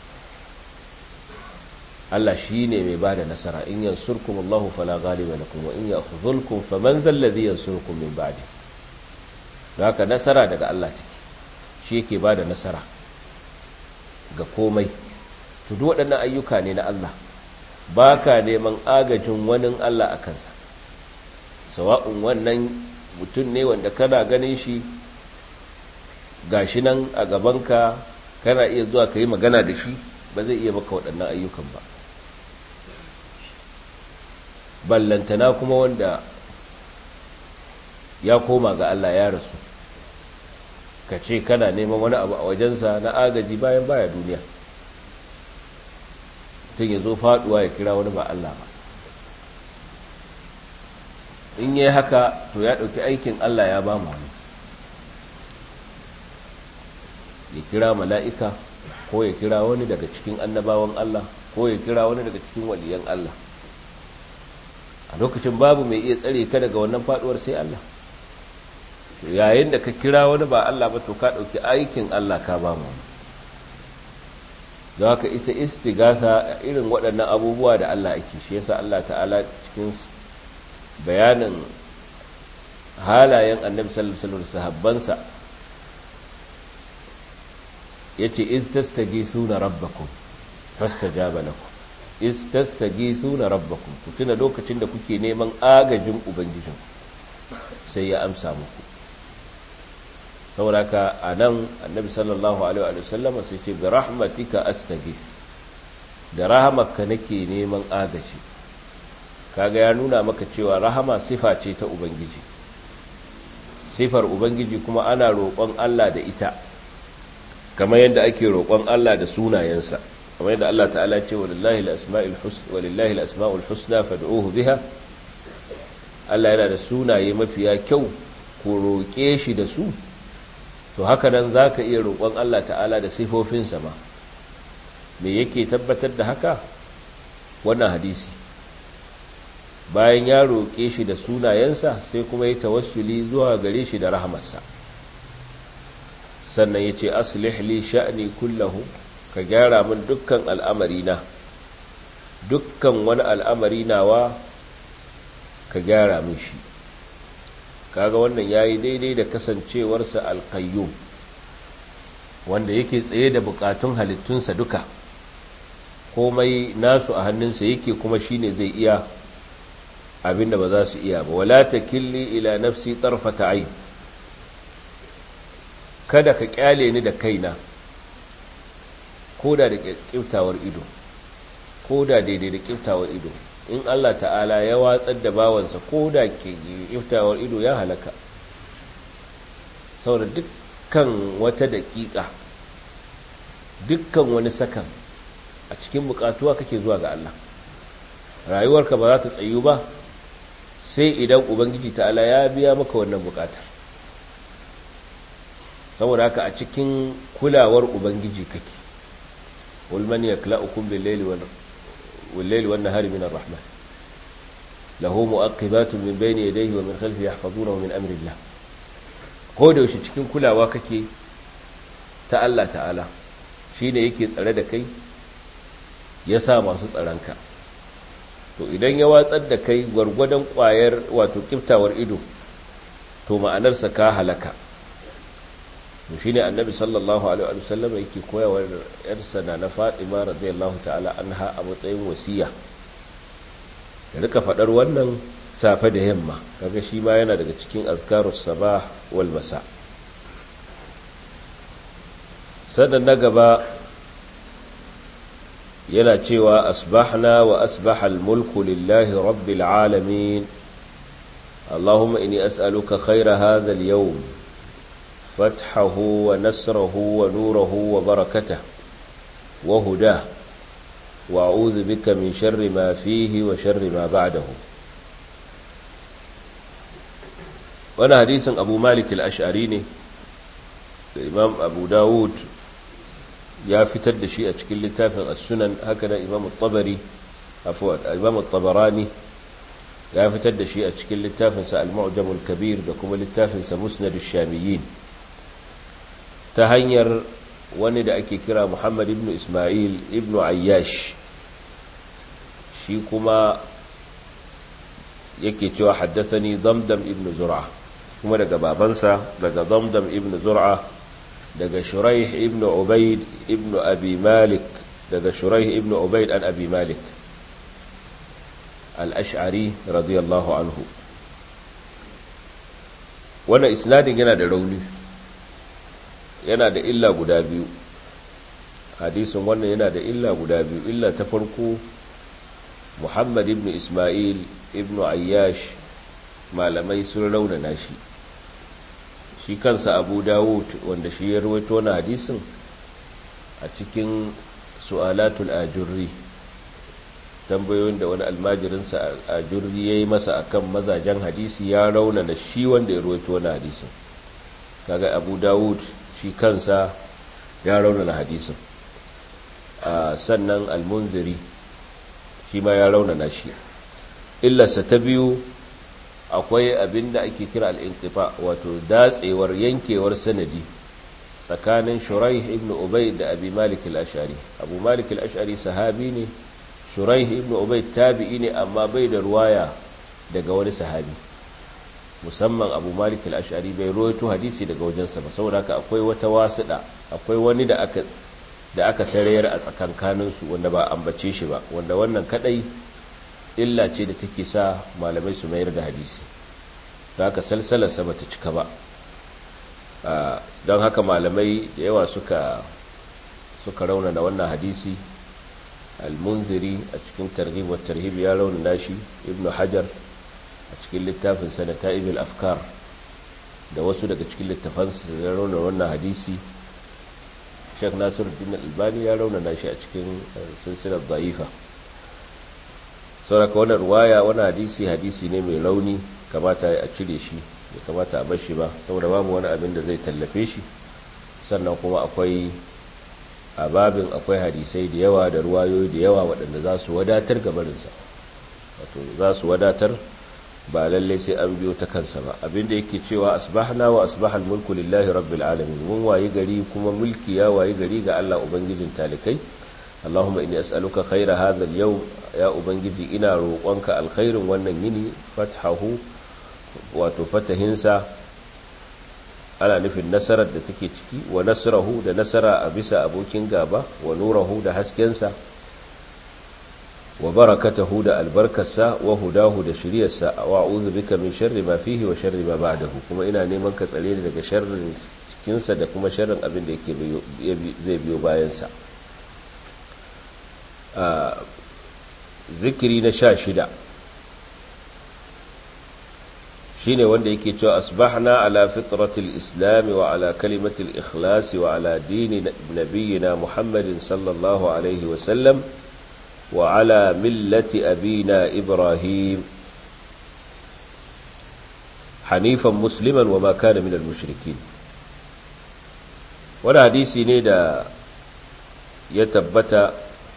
[SPEAKER 1] Allah shine mai bada nasara in yansurkum Allah fala ghaliba lakum wa in yakhzulkum faman dhal ladhi yansurkum min ba'di haka nasara daga Allah take shi yake bada nasara ga komai to duk waɗannan ayyuka ne na Allah baka neman agajin wani Allah a kansa sawa'un wannan mutum ne wanda kana ganin shi gashi nan a gabanka kana iya zuwa ka yi magana da shi ba zai iya maka waɗannan ayyukan ba ballantana kuma wanda ya koma ga Allah ya rasu ka ce kana neman wani abu a wajensa na agaji bayan baya duniya tun ya zo faduwa ya kira wani ba Allah ba in yi haka to ya ɗauki aikin Allah ya ba mu wani ya kira mala'ika ko ya kira wani daga cikin annabawan Allah ko ya kira wani daga cikin waliyan Allah a lokacin babu mai iya tsare ka daga wannan faduwar sai Allah yayin da ka kira wani ba Allah ba to ka ɗauki aikin Allah ka ba mu wani don haka ita istigasa irin waɗannan abubuwa da Allah ake shi yasa Allah ta'ala cikin bayanin halayen annabi sallallahu alaihi wasallam sahabbansa yace iz tastagisuna rabbakum fastajaba lakum iz tastagisuna rabbakum ku tuna lokacin da kuke neman agajin ubangijin sai ya amsa muku sauraka anan annabi sallallahu alaihi wasallam sai ce bi rahmatika astagis da rahamarka nake neman agaji kaga ya nuna maka cewa rahama sifa ce ta ubangiji sifar ubangiji kuma ana roƙon Allah da ita kamar yadda ake roƙon Allah da sunayensa kamar yadda Allah ta'ala ce walillahi al-asma'ul husna walillahi al-asma'ul husna fad'uhu biha Allah yana da sunaye mafiya kyau ku roƙe shi da su to haka nan zaka iya roƙon Allah ta'ala da sifofinsa ma me yake tabbatar da haka wannan hadisi bayan ya roƙe shi da sunayensa sai kuma ya tawassuli zuwa gare shi da rahamarsa sannan ya ce aslih li sha'ni kullahu ka gyara min dukkan al'amari na dukkan wani al'amari nawa ka gyara min shi kaga wannan yayi daidai da kasancewarsa alqayyum wanda yake tsaye da bukatun halittunsa duka komai nasu a hannunsa yake kuma shine zai iya abinda ba za su iya ba wala takilli ila nafsi tarfata ayn kada ka kyale ni da kaina koda da kiftawar ido koda daidai da kiftawar ido in Allah ta'ala ya watsar da bawansa koda ke kiftawar ido ya halaka saboda dukkan wata daƙiƙa dukkan wani sakan a cikin bukatuwa kake zuwa ga Allah rayuwarka ba za ta tsayu ba sai idan ubangiji ta'ala ya biya maka wannan bukatar saboda haka a cikin kulawar ubangiji kake ulman yakla'ukum bil-layli wal-layli wan-nahari min ar-rahman lahu mu'aqibatun min bayni yadayhi wa min khalfihi yahfazunahu min amri Allah ko da yaushe cikin kulawa kake ta Allah ta'ala shine yake tsare da kai ya sa masu tsaranka to idan ya watsar da kai gwargwadon kwayar wato kiftawar ido to ma'anarsa ka halaka to shine annabi sallallahu alaihi wa sallam yake koyawa yarsa na na Fatima radiyallahu ta'ala anha a matsayin wasiya da rika fadar wannan safe da yamma kaga shi ma yana daga cikin azkarus sabah wal masa sannan na gaba yana cewa asbahna wa asbahal mulku lillahi rabbil alamin اللهم إني أسألك خير هذا اليوم فتحه ونسره ونوره وبركته وهداه وأعوذ بك من شر ما فيه وشر ما بعده وانا حديث أبو مالك الأشعريني الإمام أبو داود ya fitar da shi a cikin littafin as-sunan haka nan imam at-tabari afwan imam at-tabarani ya fitar da shi a cikin littafin sa al-mu'jam al-kabir da kuma littafin sa musnad ash-shamiyyin ta hanyar wani da ake kira Muhammad ibn Isma'il ibn Ayyash shi kuma yake cewa haddathani Damdam ibn Zur'a kuma daga babansa daga Damdam ibn Zur'a daga shuraih ibn ubaid ibn abi malik daga shuraih ibn ubaid an abi malik al-ash'ari radiyallahu anhu wannan isnadin yana da rauni yana da illa guda biyu hadisin wannan yana da illa guda biyu illa ta farko muhammad ibn isma'il ibn ayyash malamai sun raunana shi shi kansa abu dawud wanda shi ya rawaito na hadisin a cikin su'alatul ajurri tambayoyin da wani almajirinsa ajurri ya yi masa akan mazajen hadisi ya rauna da shi wanda ya rawaito na hadisin kaga abu dawud shi kansa ya rauna na hadisin sannan almunziri shi ma ya rauna na shi illarsa ta biyu akwai abin da ake kira al'intifa wato datsewar yankewar sanadi tsakanin shuraih ibn ubay da abi malik al-ashari abu malik al-ashari sahabi ne shuraih ibn ubay tabi'i ne amma bai da ruwaya daga wani sahabi musamman abu malik al-ashari bai ruwaito hadisi daga wajensa ba saboda haka akwai wata wasuɗa akwai wani da aka da aka sarayar a tsakankaninsu wanda ba ambace shi ba wanda wannan kadai illa ce da take sa malamai su mayar da hadisi da haka salsalarsa ba ta cika ba don haka malamai da yawa suka suka raunana wannan hadisi almunziri a cikin targhib wa tarhib ya raunana shi ibnu hajar a cikin littafin sanata ibil afkar da wasu daga cikin littafansa da raunana wannan hadisi shek nasiruddin albani ya raunana shi a cikin silsilar da'ifa sauraka wannan ruwaya wani hadisi hadisi ne mai rauni kamata a cire shi da kamata a bar shi ba saboda babu wani abin da zai tallafe shi sannan kuma akwai a babin akwai hadisai da yawa da ruwayoyi da yawa waɗanda za su wadatar gabarinsa wato za su wadatar ba lalle sai an biyo ta kansa ba abinda yake cewa asbahna wa asbahal mulku lillahi rabbil alamin mun wayi gari kuma mulki ya wayi gari ga Allah ubangijin talikai Allahumma inni as'aluka khaira hadha al-yawm ya ubangiji ina roƙonka alkhairin wannan yini fathahu wato fatahinsa ana nufin nasarar da take ciki wa nasrahu da nasara a bisa abokin gaba wa nurahu da haskensa wa barakatahu da albarkarsa wa hudahu da shiryarsa wa a'udhu bika min sharri ma fihi wa sharri ma ba'dahu kuma ina neman ka tsare ni daga sharrin cikinsa da kuma sharrin abin da yake zai biyo bayansa zikiri na sha shida shine wanda yake cewa asbahna ala fitratil islam wa ala kalimatil ikhlas wa ala dini nabiyyina muhammadin sallallahu alaihi wa sallam wa ala millati abina ibrahim hanifan musliman wa ma kana minal mushrikin wani hadisi ne da ya tabbata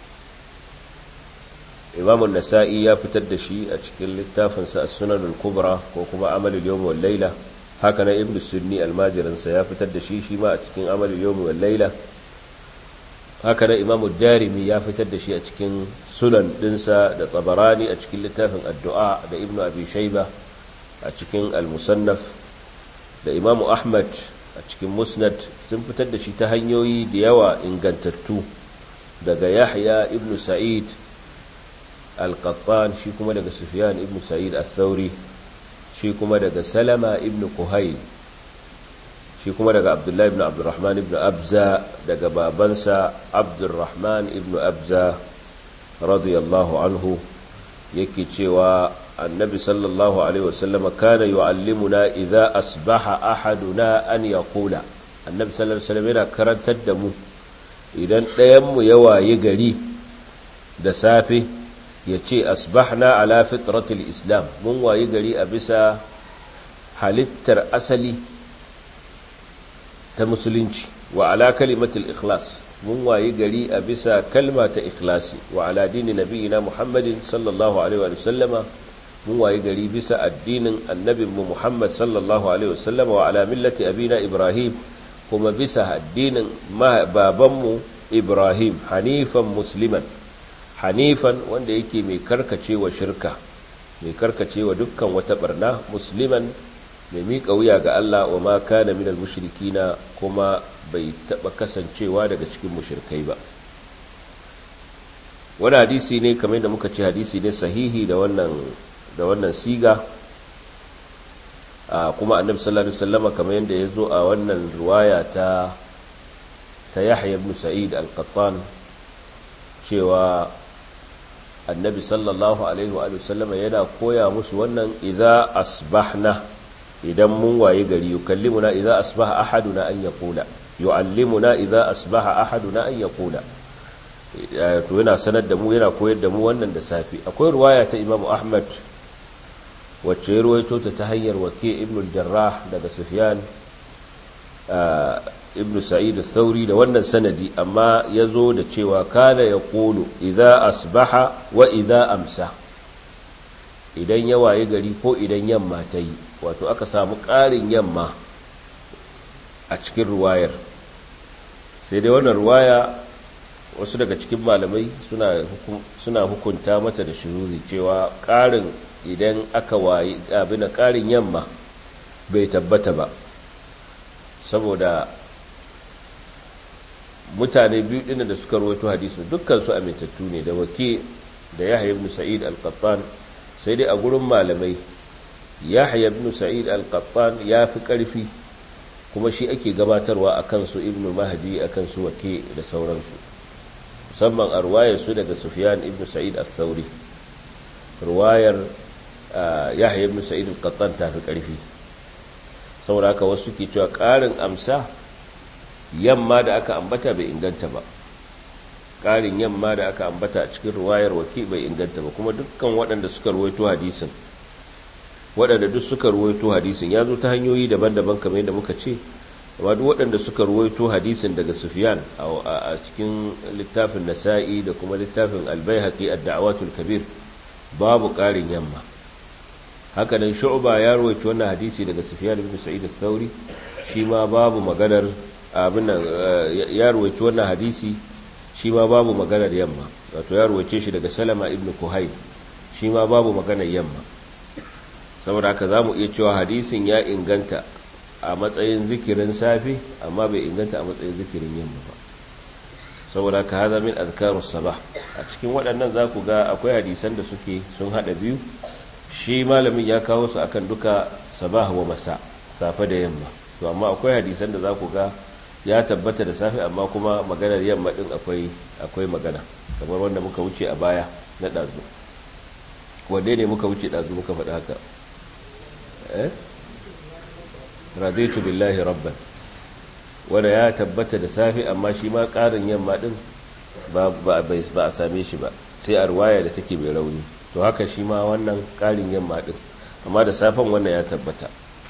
[SPEAKER 1] imamun nasa'i ya fitar da shi a cikin littafinsa a sunanul kubra ko kuma amalul yawmi wal laila haka na ibnu sunni almajirinsa ya fitar da shi shi ma a cikin amalul yawmi wal laila haka na imamu darimi ya fitar da shi a cikin sunan dinsa da tabarani a cikin littafin addu'a da ibnu abi shayba a cikin al-musannaf da imamu ahmad a cikin musnad sun fitar da shi ta hanyoyi da yawa ingantattu daga yahya ibnu sa'id al-qattan shi kuma daga sufyan ibnu sa'id al-thawri shi kuma daga salama ibnu kuhayl shi kuma daga abdullahi ibn abdurrahman ibn abza daga babansa abdurrahman ibn abza radiyallahu anhu yake cewa annabi sallallahu alaihi wasallam kana yu'allimuna idza asbaha ahaduna an yaqula annabi sallallahu alaihi wasallam yana karantar da mu idan ɗayan mu ya wayi gari da safe ya ce asbahna ala fitratil islam mun wayi gari a bisa halittar asali ta musulunci wa ala kalimatul ikhlas mun wayi gari a bisa kalma ta ikhlasi wa ala dini nabiyina muhammadin sallallahu alaihi wa sallama mun wayi gari bisa addinin annabinmu muhammad sallallahu alaihi wa sallama wa ala millati abina ibrahim kuma bisa addinin babanmu ibrahim hanifan musliman hanifan wanda yake mai karkacewa shirka mai karkacewa dukkan wata barna musliman mai miƙa wuya ga Allah wa ma kana minal mushrikina kuma bai taɓa kasancewa daga cikin mushrikai ba wani hadisi ne kamar da muka ce hadisi ne sahihi da wannan da wannan siga kuma annabi sallallahu alaihi wasallam kamar yadda ya zo a wannan riwaya ta ta Yahya ibn Sa'id al-Qattan cewa annabi sallallahu alaihi wa sallama yana koya musu wannan idza asbahna idan mun waye gari yukallimuna idza asbaha ahaduna an yaqula yuallimuna idza asbaha ahaduna an yaqula to yana sanar da mu yana koyar da mu wannan da safi akwai ruwaya ta Imam Ahmad wacce ya ruwaito ta ta hanyar wake ibn al-Jarrah daga Sufyan ibn Sa'id al-Thawri da wannan sanadi amma yazo da cewa kana yaqulu idza asbaha wa idza amsa idan ya waye gari ko idan yamma ta yi wato aka samu ƙarin yamma a cikin ruwayar sai dai wannan ruwaya wasu daga cikin malamai suna hukunta mata da shiruri cewa ƙarin idan aka waye abin ƙarin yamma bai tabbata ba saboda mutane biyu ɗin da suka rawaito hadisu dukkan su amintattu ne da wake da yahya ibn sa'id al-qattan sai dai a gurin malamai yahya ibn sa'id al-qattan ya fi ƙarfi kuma shi ake gabatarwa a kansu ibn mahdi a kansu wake da sauransu musamman a ruwayar su daga sufyan ibn sa'id al-thawri ruwayar yahya ibn sa'id al-qattan ta fi ƙarfi saboda haka wasu ke cewa ƙarin amsa yamma da aka ambata bai inganta ba ƙarin yamma da aka ambata a cikin ruwayar waki bai inganta ba kuma dukkan waɗanda suka ruwaito hadisin waɗanda duk suka ruwaito hadisin ya zo ta hanyoyi daban-daban kamar yadda muka ce amma duk waɗanda suka ruwaito hadisin daga sufyan a cikin littafin nasa'i da kuma littafin albayhaqi ad-da'watul kabir babu ƙarin yamma haka nan shu'ba ya rawaito wannan hadisi daga sufyan ibn sa'id al-thawri shi ma babu maganar abin nan ya rawaito wannan hadisi shi ma babu maganar yamma wato ya rawace shi daga salama ibn kuhayl shi ma babu maganar yamma saboda haka zamu iya cewa hadisin ya inganta a matsayin zikirin safi amma bai inganta a matsayin zikirin yamma ba saboda ka haza min azkarus sabah a cikin waɗannan za ku ga akwai hadisan da suke sun haɗa biyu shi malamin ya kawo su akan duka sabah wa masa safe da yamma to amma akwai hadisan da za ku ga ya tabbata da safe amma kuma maganar yamma din akwai akwai magana kamar wanda muka wuce a baya na ɗazu wanne ne muka wuce ɗazu muka faɗi haka eh raditu billahi rabban wanda ya tabbata da safe amma shi ma ƙarin yamma din ba a same shi ba sai a ruwaya da take mai rauni to haka shi ma wannan ƙarin yamma din amma da safen wannan ya tabbata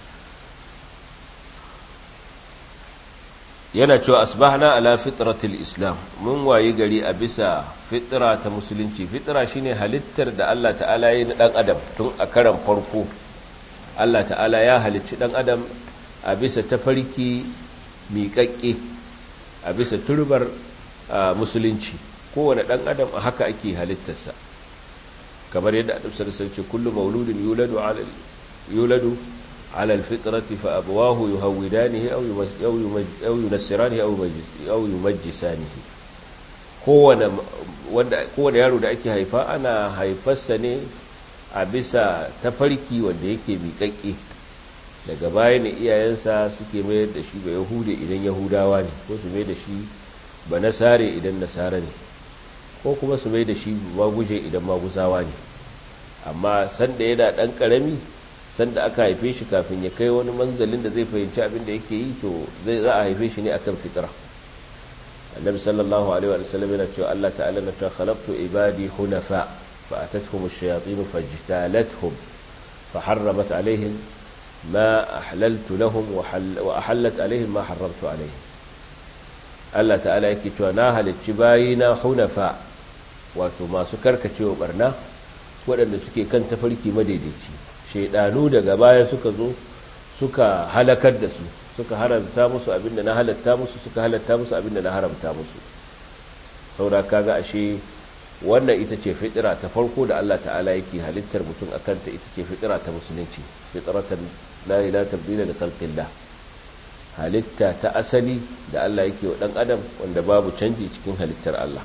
[SPEAKER 1] yana cewa asbahna ala fitratil islam mun wayi gari a bisa fitra ta musulunci fitra shine halittar da Allah ta'ala ya yi na dan adam tun a karan farko Allah ta'ala ya halicci dan adam a bisa tafarki miƙaƙƙe a bisa turbar musulunci kowane ɗan adam a haka ake halittarsa kamar yadda a ɗafsar sauce kullum mauludin yuladu ala alfitrati fa abawahu yuhawidanihi aw yunassiranihi aw yumajjisanihi kowane wanda kowane yaro da ake haifa ana haifarsa ne a bisa tafarki wanda yake miƙaƙƙe daga baya ne iyayensa suke mayar da shi ba yahude idan yahudawa ne ko su mai da shi ba nasare idan nasara ne ko kuma su mai da shi maguje idan maguzawa ne amma sanda yana ɗan ƙarami sanda aka haife shi kafin ya kai wani manzalin da zai fahimci abin da yake yi to zai za a haife shi ne akan fitra annabi sallallahu alaihi wa sallam yana cewa Allah ta'ala na cewa khalaqtu ibadi hunafa fa atatuhum ash-shayatin fajtalathum fa harramat alaihim ما أحللت لهم وحل وأحلت عليهم ما حرمت عليهم Allah ta'ala yake cewa na halicci bayina hunafa wato masu karkacewa barna waɗanda suke kan tafarki madaidaici shaidanu daga baya suka zo suka halakar da su suka haramta musu abinda na halatta musu suka halatta musu abinda na haramta musu saboda kaga ashe wannan ita ce fitira ta farko da Allah ta'ala yake halittar mutum akan ta ita ce fitira ta musulunci fitratan la ilaha tabdila li khalqillah halitta ta asali da Allah yake wa dan adam wanda babu canji cikin halittar Allah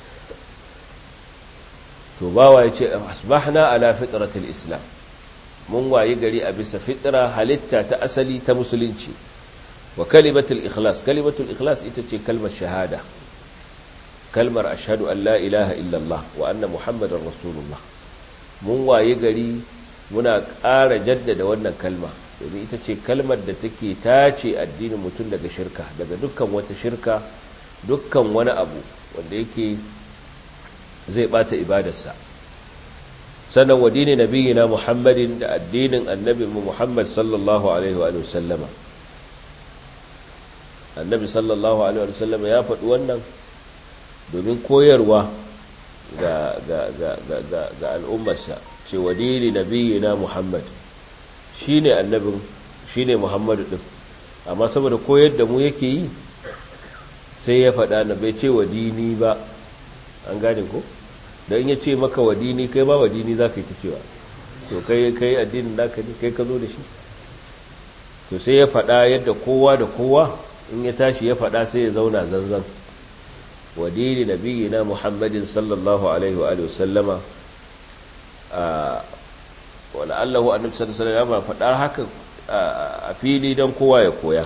[SPEAKER 1] to bawa yace asbahna ala fitratil islam mun wayi gari a bisa fitra halitta ta asali ta musulunci wa kalimatul ikhlas kalimatul ikhlas ita ce kalmar shahada kalmar ashhadu an la ilaha illallah wa anna muhammadar rasulullah mun wayi gari muna ƙara jaddada wannan kalma domin ita ce kalmar da take tace addinin mutum daga shirka daga dukkan wata shirka dukkan wani abu wanda yake zai bata ibadarsa sanan wa dini nabiyina muhammadin da addinin annabinmu muhammad sallallahu alaihi wa sallama annabi sallallahu alaihi wa sallama ya faɗi wannan domin koyarwa ga, ga, ga, ga, ga al'ummarsa ce wa dini nabiyina muhammad shi ne annabin shi ne muhammadu ɗin amma saboda koyar da mu yake yi sai ya faɗa na bai ce wa dini ba an gane ko don ya ce maka wa dini kai ba wa dini za ka yi ta cewa to kai kai addinin naka ne kai ka zo da shi to sai ya faɗa yadda kowa da kowa in ya tashi ya faɗa sai ya zauna zanzan wa dini nabiyina muhammadin sallallahu alaihi wa sallama wala allahu annabi sallallahu alaihi wasallam ya faɗa haka a fili don kowa ya koya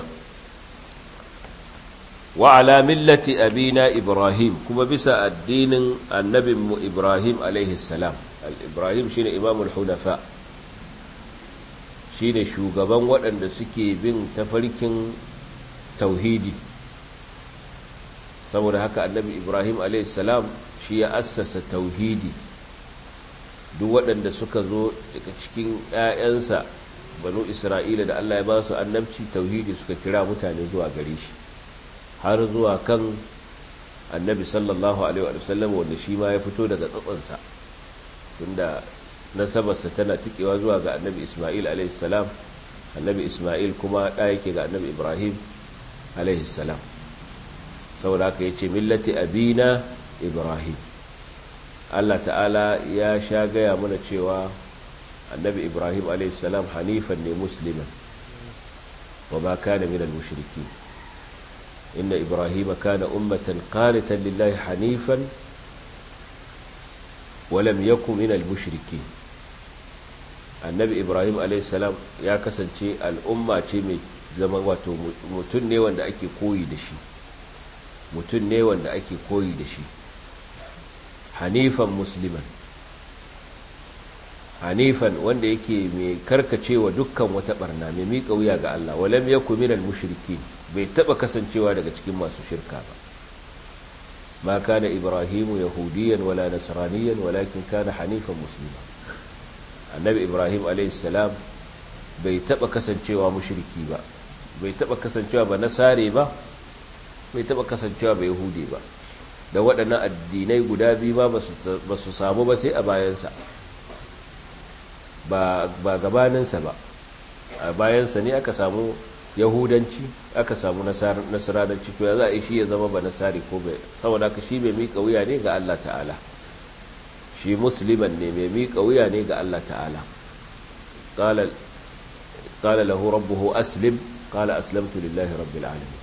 [SPEAKER 1] wa ala millati abina ibrahim kuma bisa addinin annabinmu ibrahim alaihi salam al-ibrahim shine imamul hunafa shine shugaban waɗanda suke bin tafarkin tauhidi saboda haka annabi ibrahim alaihi salam shi ya assasa tauhidi duk waɗanda suka zo daga cikin 'ya'yansa banu isra'ila da allah ya ba su annabci tauhidi suka kira mutane zuwa gare shi har zuwa kan annabi sallallahu alaihi wasallam wanda shi ma ya fito daga tsatsansa tunda nasabarsa tana tikewa zuwa ga annabi isma'il alaihissalam annabi isma'il kuma ɗa yake ga annabi ibrahim alaihissalam saboda haka ya ce millati abina ibrahim allah ta'ala ya sha gaya mana cewa annabi ibrahim alaihissalam hanifan ne musliman wa ma kana minal mushriki inna ibrahim kana ummatan qanitan lillahi hanifan wa lam yakun minal mushriki annabi ibrahim alaihissalam ya kasance al'umma ce mai zama wato mutum ne wanda ake koyi da shi mutum ne wanda ake koyi da shi hanifan musliman hanifan wanda yake mai karkacewa dukkan wata barna mai miƙa wuya ga Allah walam yaku minal mushriki bai taba kasancewa daga cikin masu shirka ba ma kana ibrahimu yahudiyan wala nasraniyan walakin kana hanifan muslima annabi ibrahim alayhis salam bai taba kasancewa mushriki ba bai taba kasancewa ba nasare ba bai taba kasancewa ba yahudi ba da waɗannan addinai guda biyu ba ba su samu ba sai a bayansa ba gabaninsa ba a bayansa ne aka samu yahudanci aka samu nasaranci to ya za a yi shi ya zama ba nasari ko bai saboda ka shi mai miƙa wuya ne ga Allah ta'ala shi musliman ne mai miƙa wuya ne ga Allah ta'ala qala lahu rabbuhu aslim qala aslamtu lillahi rabbil alamin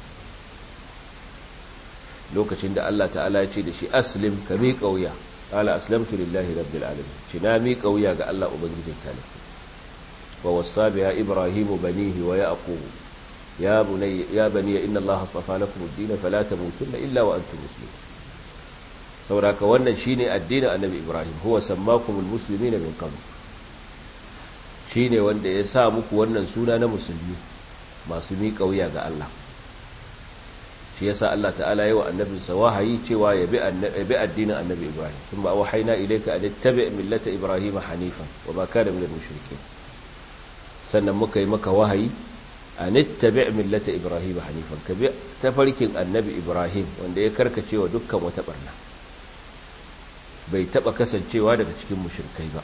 [SPEAKER 1] lokacin da Allah ta'ala ya ce da shi aslim ka miƙa wuya qala aslamtu lillahi rabbil alamin ci na miƙa wuya ga Allah ubangijin talafi wa wasa biha ibrahimu banihi wa yaqub ya bunay ya bani inna Allah astafa lakum ad-din fala tamutunna illa wa antum muslimun saboda wannan shine addinin annabi ibrahim huwa sammakumul muslimina min qabl shine wanda ya sa muku wannan suna na musulmi masu miƙa wuya ga Allah shi yasa Allah ta'ala yi wa annabinsa wahayi cewa ya bi addinin annabi Ibrahim sun ba wahaina ilaika an tabi millata Ibrahim hanifan wa ba kana minal mushrikin sannan muka yi maka wahayi an tabi millata Ibrahim hanifan ka bi tafarkin annabi Ibrahim wanda ya karkace wa dukkan wata barna bai taba kasancewa daga cikin mushrikai ba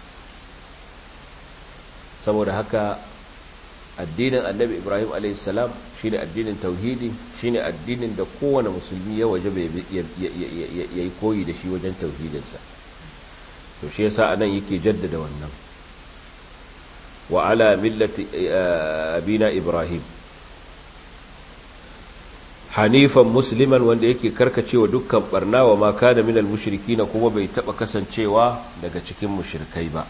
[SPEAKER 1] saboda haka addinin annabi ibrahim a.s. shine addinin tauhidi shine addinin da kowane musulmi ya waje ya yi koyi da shi wajen tauhidinsa to shi yasa anan yake jaddada wannan wa ala millati abina ibrahim hanifan musliman wanda yake karkacewa dukkan barna wa ma kana minal mushrikina kuma bai taba kasancewa daga cikin mushrikai ba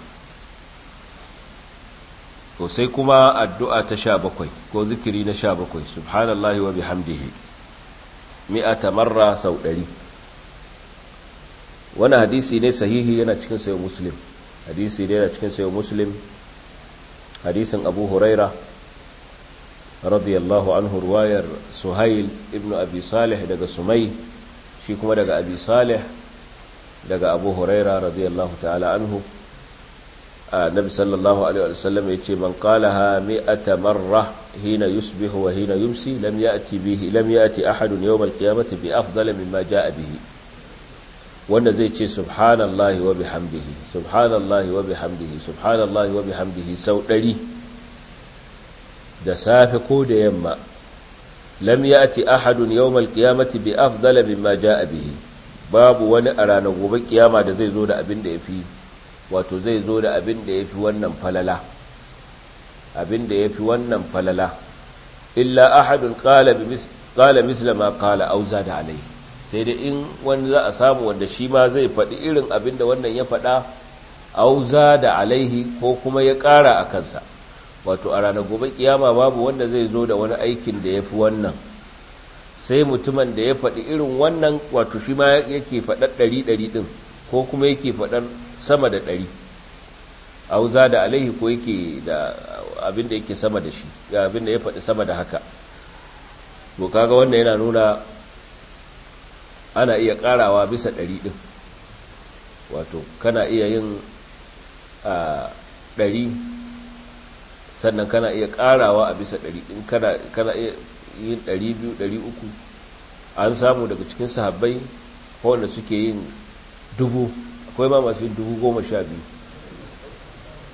[SPEAKER 1] to sai kuma addu'a ta sha bakwai ko zikiri na sha bakwai subhanallahi wa bihamdihi mi'ata marra sau ɗari wani hadisi ne sahihi yana cikin sayo muslim hadisi ne yana cikin sayo muslim hadisin abu huraira radiyallahu anhu ruwayar suhail ibnu abi salih daga sumai shi kuma daga abi salih daga abu huraira radiyallahu ta'ala anhu النبي صلى الله عليه وسلم يتي من قالها مئة مرة حين يصبح وحين يمسي لم يأتي به لم يأتي أحد يوم القيامة بأفضل مما جاء به wanda zai ce subhanallahi wa bihamdihi subhanallahi wa bihamdihi subhanallahi wa bihamdihi sau ɗari da safe ko da yamma lam ya'ti ahadun yawmal qiyamati bi afdala mimma jaa bihi babu wani a ranar gobe kiyama da zai zo da abin da yafi wato zai zo da abin da ya fi wannan falala abin da ya fi wannan falala illa ahadun ƙala misla ma ƙala auza da alai sai dai in wani za a samu wanda shi ma zai faɗi irin abin da wannan ya faɗa auza da alaihi ko kuma ya ƙara a kansa wato a ranar gobe kiyama babu wanda zai zo da wani aikin da ya fi wannan sai mutumin da ya faɗi irin wannan wato shi ma yake faɗar ɗari ɗari ɗin ko kuma yake faɗar sama da ɗari auza da alaihi ko yake da abin da yake sama da shi ga abin da ya faɗi sama da haka to kaga wannan yana nuna ana iya ƙarawa bisa ɗari ɗin wato kana iya yin a ɗari sannan kana iya ƙarawa a bisa ɗari ɗin kana iya yin ɗari biyu ɗari uku an samu daga cikin sahabbai wanda suke yin dubu akwai ma masu yin dubu goma sha biyu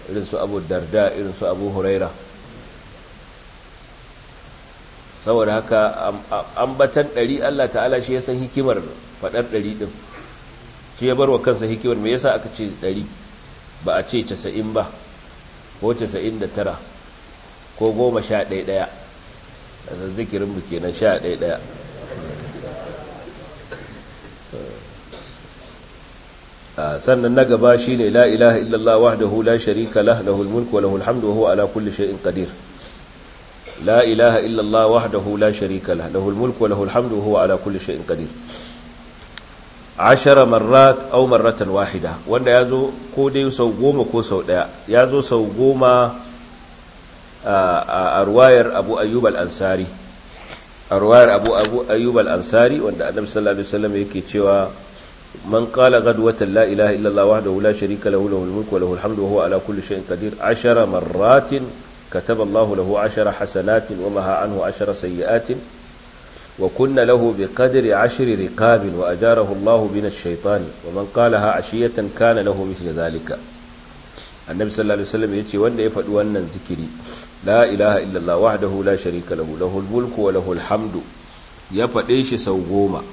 [SPEAKER 1] irin su abu darda irin su abu huraira saboda haka ambatan ɗari Allah ta'ala shi ya san hikimar faɗar ɗari ɗin shi ya bar wa kansa hikimar me yasa aka ce ɗari ba a ce casa'in ba ko casa'in da tara ko goma sha ɗaya ɗaya a zikirinmu kenan sha ɗaya ɗaya sannan na gaba shi ne la ilaha illallah wahdahu la sharika lah lahul mulku wa lahul hamdu wa huwa ala kulli shay'in qadir la ilaha illallah wahdahu la sharika lah lahul mulku wa lahul hamdu wa huwa ala kulli shay'in qadir ashara marrat aw marratan wahida wanda yazo ko dai sau goma ko sau daya yazo sau goma a ruwayar Abu Ayyub al-Ansari a ruwayar Abu Abu Ayyub al-Ansari wanda Annabi sallallahu alaihi wasallam yake cewa من قال غدوة لا إله إلا الله وحده لا شريك له له الملك وله الحمد وهو على كل شيء قدير عشر مرات كتب الله له عشر حسنات ومها عنه عشر سيئات وكن له بقدر عشر رقاب وأجاره الله من الشيطان ومن قالها عشية كان له مثل ذلك النبي صلى الله عليه وسلم يتي وأن يفعل وأن ذكري لا إله إلا الله وحده لا شريك له له الملك وله الحمد يفعل إيش سوغوما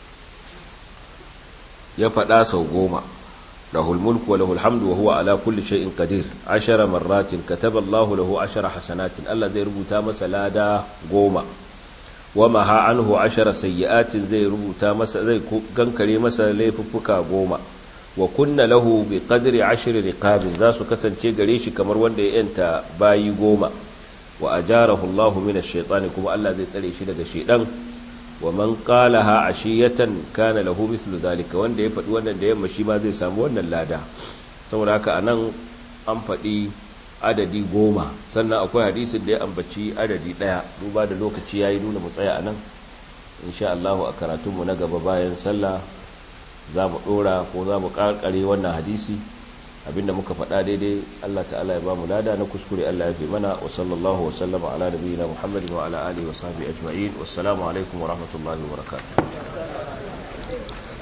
[SPEAKER 1] ya faɗa sau goma lahul mulku wa lahul hamdu wa huwa ala kulli shay'in qadir ashara marratin kataba Allah lahu ashara hasanatin Allah zai rubuta masa lada goma wa maha anhu ashara sayyi'atin zai rubuta masa zai gankare masa laifuffuka goma wa kunna lahu bi qadri ashri riqabin za su kasance gare shi kamar wanda ya yanta bayi goma wa ajarahu Allah min ash-shaytani kuma Allah zai tsare shi daga shaydan wa man qalaha ashiyatan kana lahu mithlu zalika wanda ya faɗi wannan da yamma shi ma zai samu wannan lada saboda haka anan an faɗi adadi goma sannan akwai hadisin da ya ambaci adadi ɗaya duba da lokaci yayi nuna mu tsaya anan insha Allah a karatunmu na gaba bayan sallah za mu ɗora ko za mu ƙarƙare wannan hadisi abinda muka faɗa daidai Allah ta'ala ya ba mu lada na kuskure Allah ya fi mana wa sallallahu wa sallama ala nabiyina Muhammadin wa ala alihi wa sahbihi ajma'in wassalamu alaikum wa rahmatullahi wa barakatuh